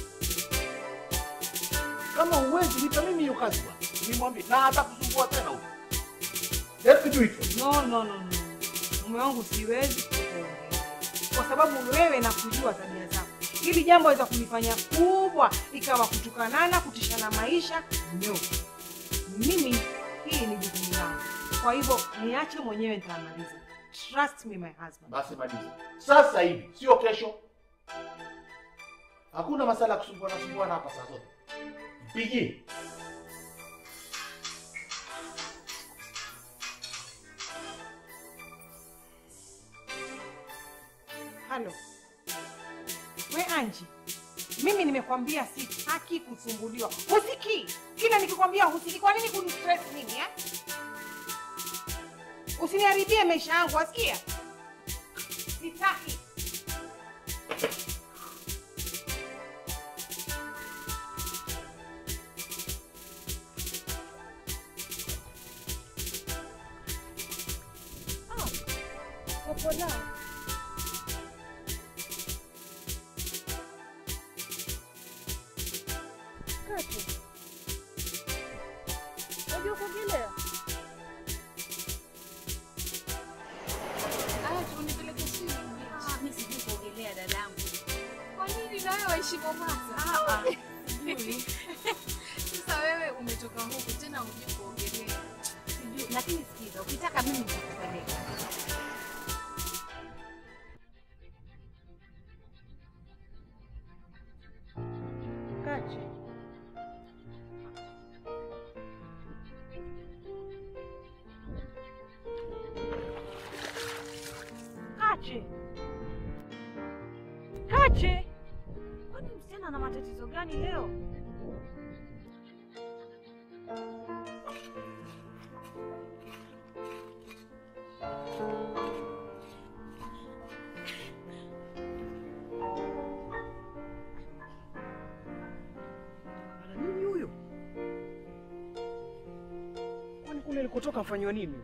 Kama uwezi nipe mimi hiyo kazi bwana, nimwambie na hata kusumbua tena huko. Let me do it for you. No, no, no, no. Mume wangu siwezi kukuongea kwa sababu wewe nakujua tabia zako. Hili jambo waweza kunifanya kubwa, ikawa kutukanana, kutishana maisha. No, mimi hii ni jukumu langu, kwa hivyo niache mwenyewe, nitamaliza. Trust me my husband. Basi maliza sasa hivi, sio kesho. Hakuna masala ya kusumbuana sumbuana hapa saa zote. Mpigie. Halo. We Anji, mimi nimekwambia sitaki kusumbuliwa. Husikii? Kila nikikwambia husikii. Kwa nini kunistress mimi eh? Usiniharibie maisha yangu, wasikia? Sitaki. Ah, Popola. Kati. Unajua kuogelea? Aya, tunipeleke chini. Ah, mimi sijui kuogelea dadangu. Kwa nini na wewe waishi Mombasa? Sijui. Sasa wewe umetoka huku tena hujui kuogelea. Sijui, lakini sikiza, ukitaka mimi nitakupeleka. Kachi. Kachi. Kachi. Kwani msichana ana matatizo gani leo? Ana nini huyo? Kwani kule alikotoka afanywa nini?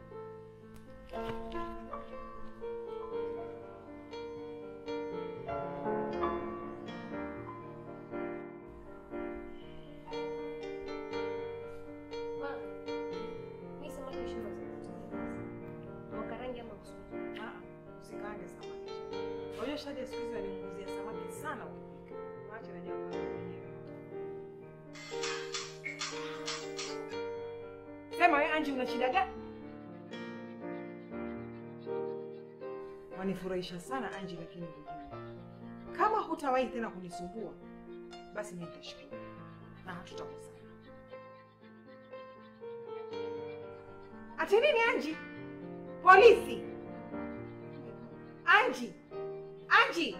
Usikaange samaki. Unajua Shadi siku hizi wanimguzia samaki sana ukipika. Waache na jambo lako mwenyewe. Sema wewe Anji una shida gani? Wanifurahisha sana Anji, lakini hujui. Kama hutawahi tena kunisumbua, basi mimi nitashukuru na hatutakosana. Ati nini Anji? Polisi! Anji! Anji!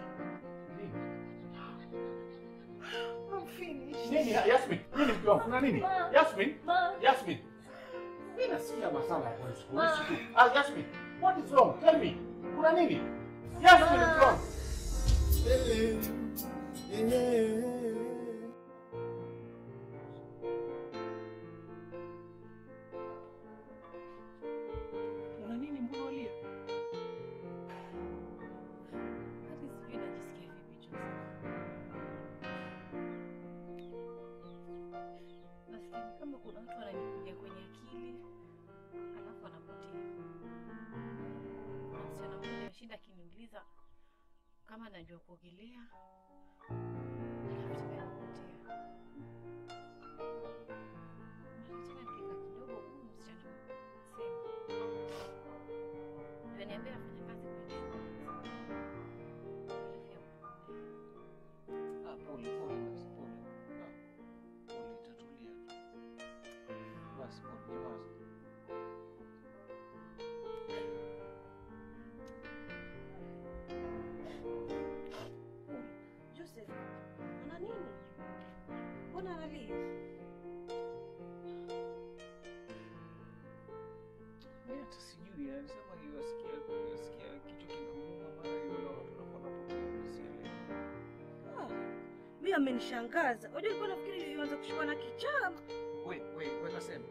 I'm finished. Nini Yasmin? Nini mke wangu? Kuna nini? Yasmin? Yasmin. Mimi nasikia masala ya polisi. Polisi tu. Ah, Yasmin. What is wrong? Tell me. Kuna nini? Yasmin mke wangu. Una nini mbona walia? Hadi sijui najisikia vipi Joseph. Nasikia ni kama kuna watu wananikuja kwenye akili alafu wanapotea. Kuna msichana mmoja ashinda akiniuliza kama najua kuogelea alafu tena anapotea. Alafu tena nikikaa kidogo, huyu msichana sema ndio niambia afanya kazi kwenye Ah, pole pole basi pole. Ah, pole itatulia tu. Basi pole nyamaza. Joseph, ana nini? Mbona analia? Mimi hata sijui, anasema yuasikia yuasikia kichwa kinamuuma mara yule watu wanapotea usielewe. Ah, mimi amenishangaza. Unajua nilikuwa nafikiri yuanza kushikwa na kichaa. We, we, we kasema.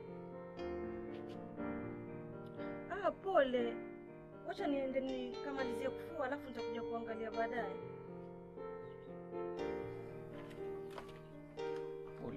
Ah, pole. Wacha niende nikamalizie kufua alafu nitakuja kuangalia baadaye. Pole.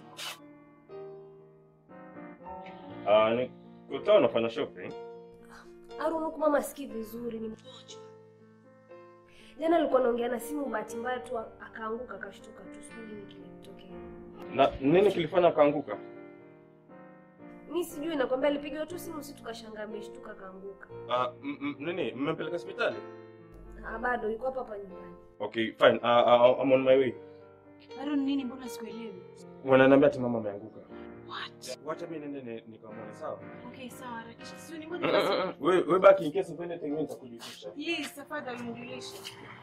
Ah, ni kutoa unafanya shopping? Harun, huku mama sikii vizuri, ni mgonjwa. Jana alikuwa anaongea na simu, bahati mbaya tu akaanguka akashtuka tu, sijui nini kilimtokea. Na nini kilifanya akaanguka? Mi sijui, nakwambia alipigiwa tu simu, si tukashangaa ameshtuka akaanguka. Ah, m- m- nini mmempeleka hospitali? Ah, bado yuko hapa hapa nyumbani. Okay, fine. Uh, uh, I'm on my way. Harun, nini? Mbona sikuelewi? Wananiambia ati mama ameanguka. What? Wacha mimi nende ni- nikamwone sawa? Okay, sawa, harakisha. Sio ni Mm, mbona mm, mm, mm. Wewe wewe baki in case of anything mimi nitakujulisha. Please, tafadhali mjulishe.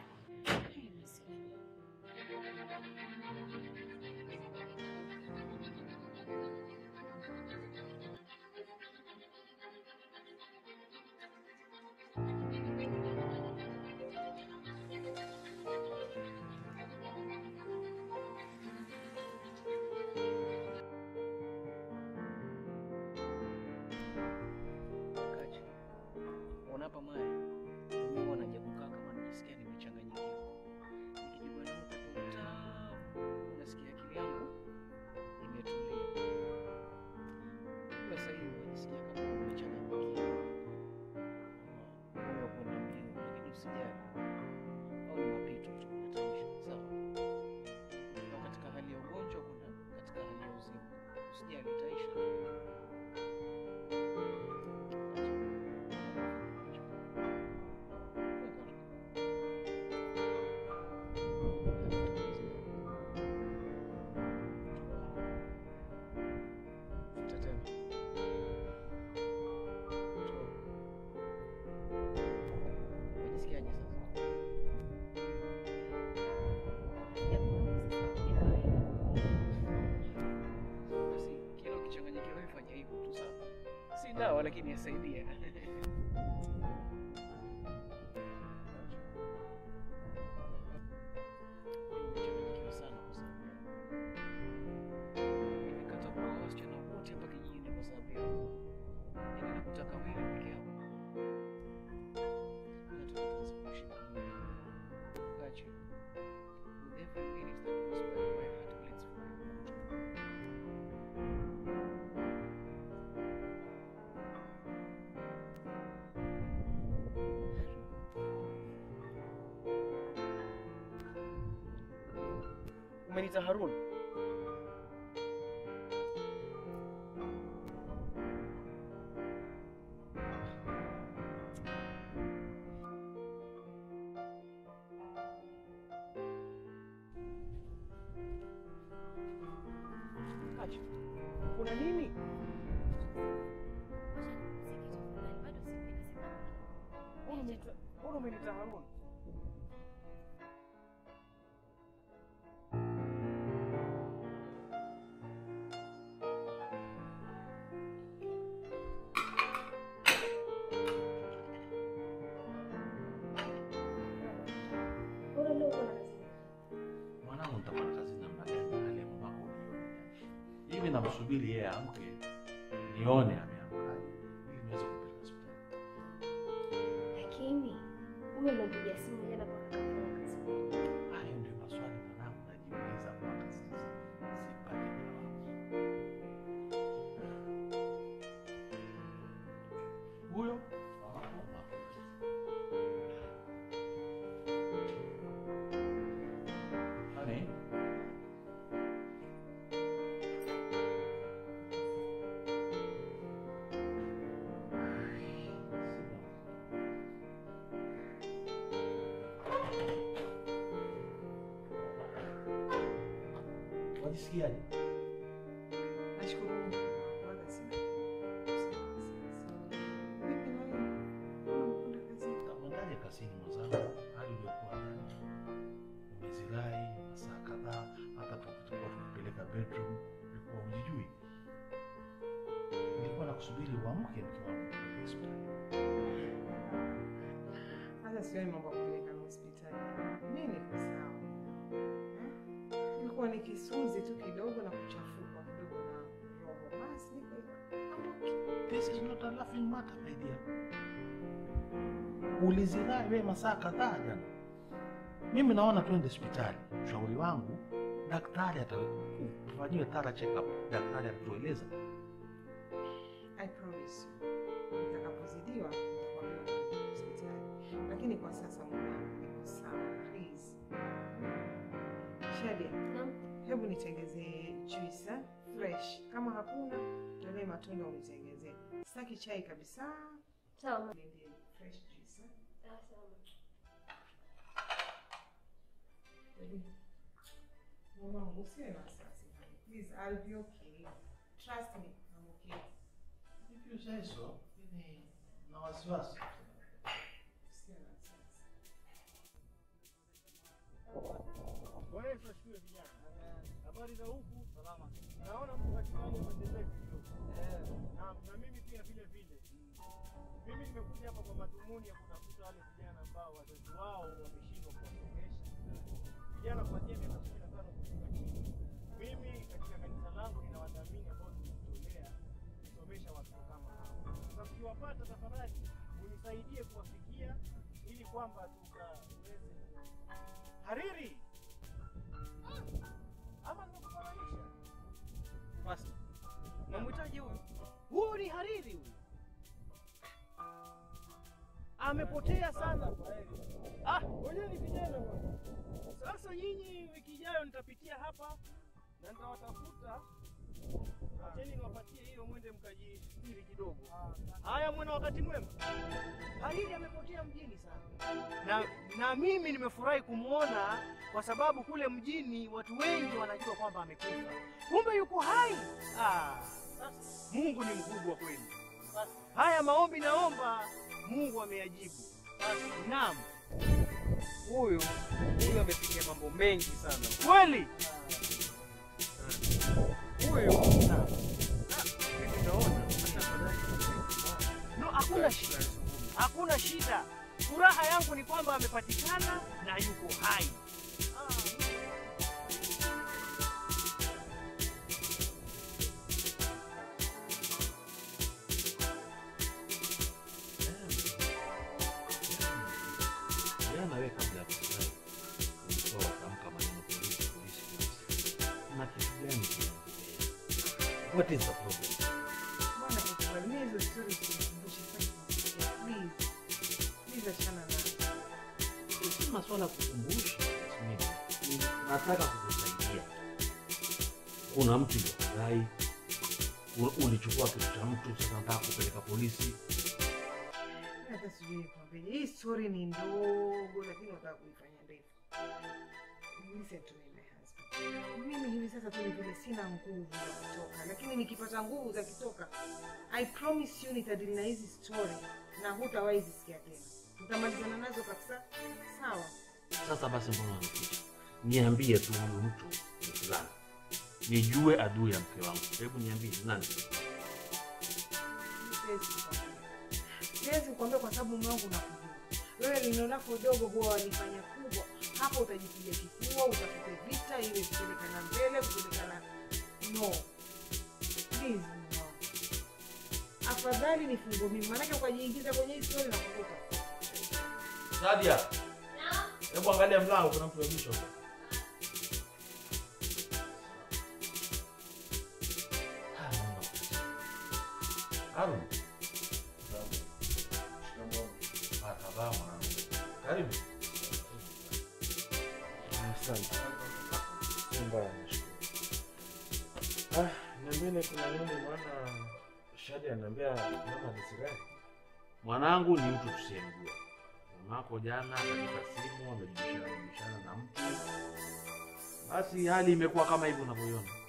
Kachi. Ona hapa Maya. Mimi huwa naja kukaa kama najisikia nimechanganyikiwa. Nikijua na upepo mtamu, unasikia akili yangu imetulia. Kwa sasa hivi unasikia kama nimechanganyikiwa. Moyo kuna mbio, lakini usijali. Au ni mapito tu yataisha, sawa? Ukiwa katika hali ya ugonjwa, kuna katika hali ya uzima. Usijali, itaisha tu. Unajisikiaje sasa? Basi kila ukichanganyikiwa wewe fanya hivyo tu sawa. Si dawa lakini yasaidia. Nimechanganyikiwa sana kwa sababu yako. Nimekata kuoa wasichana wote hapa kijijini kwa sababu yako. Yaani nakutaka wewe peke yako. Nataka tuanze kuishi pamoja. Kachi. With every minute that goes by, my heart bleeds for you. Umenita Harun? Acha. Kuna nini? Mbona umenita- mbona umenita Harun? Bora leo uko na kazi. Mwanangu, nitafanya kazi namna gani hali ambako unione hivi? Namsubiri yeye amke nione ameamkaje, ili niweze kumpeleka hospitali. Lakini mume umempigia simu jana mpaka kafanya kazi. Hayo ndio maswali mwanangu najiuliza mpaka sasa, sipati jawabu. Huyo Honey, wajisikiaje? Nashukuru Mungu. Wala sina. Vipi na wewe? Unakwenda kazini? Utaendaje kazini mwenzangu? Hali iliyokuwa jana, umezirai masaa kadhaa, hata tulipokuwa tukipeleka bedroom ulikuwa hujijui. Nilikuwa nakusubiri uamke mke wangu kupeleka hospitali. Hata sioni mambo ya kupeleka hospitali. Mimi niko sawa. Eh? Ilikuwa ni kisunzi tu kidogo na kuchafuka kidogo na roho. Basi niko This is not a laughing matter, my dear. Ulizirai wewe masaa kadhaa jana. Mimi naona twende hospitali. Ushauri wangu, daktari atafanyiwe thorough check up. Daktari atatueleza. I promise you. Nitakapozidiwa nitakwambia Shadia, hebu nitengezee juice eh? fresh. Kama hakuna tolee matunda unitengezee. Sitaki chai kabisa. Sawa. Niendee fresh juice. eh? Baby, Mwanangu, usiwe na wasiwasi. Please, I'll be okay. Trust me, I'm okay. If you say so, mimi na wasiwasi. Usiwe na wasiwasi. Bwana Yesu asifiwe vijana. Habari za huku? Salama. Naona mko katika hali ya maendelezo kidogo. Naam, na mimi pia vile vile. Mimi nimekuja hapa kwa madhumuni ya kutafuta wale vijana ambao wazazi wao wameshindwa kuwasomesha. Vijana kuanzia miaka kumi na tano kushuka chini. Mimi katika kanisa langu nina wadhamini ambao tumejitolea kusomesha watoto kama hao. Sasa mkiwapata, tafadhali unisaidie kuwafikia ili kwamba tukaweze hariri ama nimekufananisha? Basi. Unamhitaji huyu? Huyu ni hariri huyu. Amepotea sana. Ah, wenyewe ni vijana bwana. Sasa nyinyi wiki ijayo nitapitia hapa na nitawatafuta. Acheni niwapatie hiyo mwende mkajistiri kidogo. Haya, mwena wakati mwema. Hariri amepotea mjini sana. Na, na mimi nimefurahi kumwona kwa sababu kule mjini watu wengi wanajua kwamba amekufa. Kumbe yuko hai. Ah, Mungu ni mkubwa kweli. Haya maombi naomba Mungu ameyajibu. Naam. Huyu huyu amepitia mambo mengi sana. Kweli? Huyu No, hakuna shida. Hakuna shida. Furaha yangu ni kwamba amepatikana na yuko hai. Jana wewe kabla ya kufurahi ulitoa tamka maneno polisi polisi polisi. Na kitu gani kinaendelea? What is the problem? Bwana Iqbal, mimi hizo stories zinikumbusha sana. Please. Please achana nazo. Si maswala ya kukumbusha. Yasmini. Nataka kukusaidia. Kuna mtu yofurahi, ulichukua kitu cha mtu, sasa nataka kupeleka polisi. Hata sijui nikwambie. Hii story ni ndogo lakini unataka kuifanya ndefu. Listen to me my husband. Mimi hivi sasa tu ni vile sina nguvu za kutoka, lakini nikipata nguvu za kutoka, I promise you nitadili na hizi story na hutawahi zisikia tena. Tutamalizana nazo kabisa. Sawa. Sasa basi, mbona unaficha? Niambie tu huyu mtu ni fulani, nijue adui ya mke wangu. Hebu niambie ni nani? Siwezi kukwambia. Siwezi kukwambia kwa sababu mume wangu nakujua. Wewe lino lako dogo huwa walifanya kubwa. Hapo utajipiga kifua, utafute vita ile kupelekana mbele, kupelekana no. Please mume wangu. Afadhali nifungue mimi, maanake ukajiingiza kwenye hii story na kukuta. Nadia, hebu angalia mlango, kuna mtu amebisha huko. Harun. Marhaba mwanangu. Karibu. Asante. Si mbaya, nashukuru. Ah, niambieni kuna nini maana Shadi ananiambia mama nisirani. Mwanangu ni mtu tusiyemjua. Mamako jana katika simu amejibishana jibishana na mtu, basi hali imekuwa kama hivyo unavyoiona.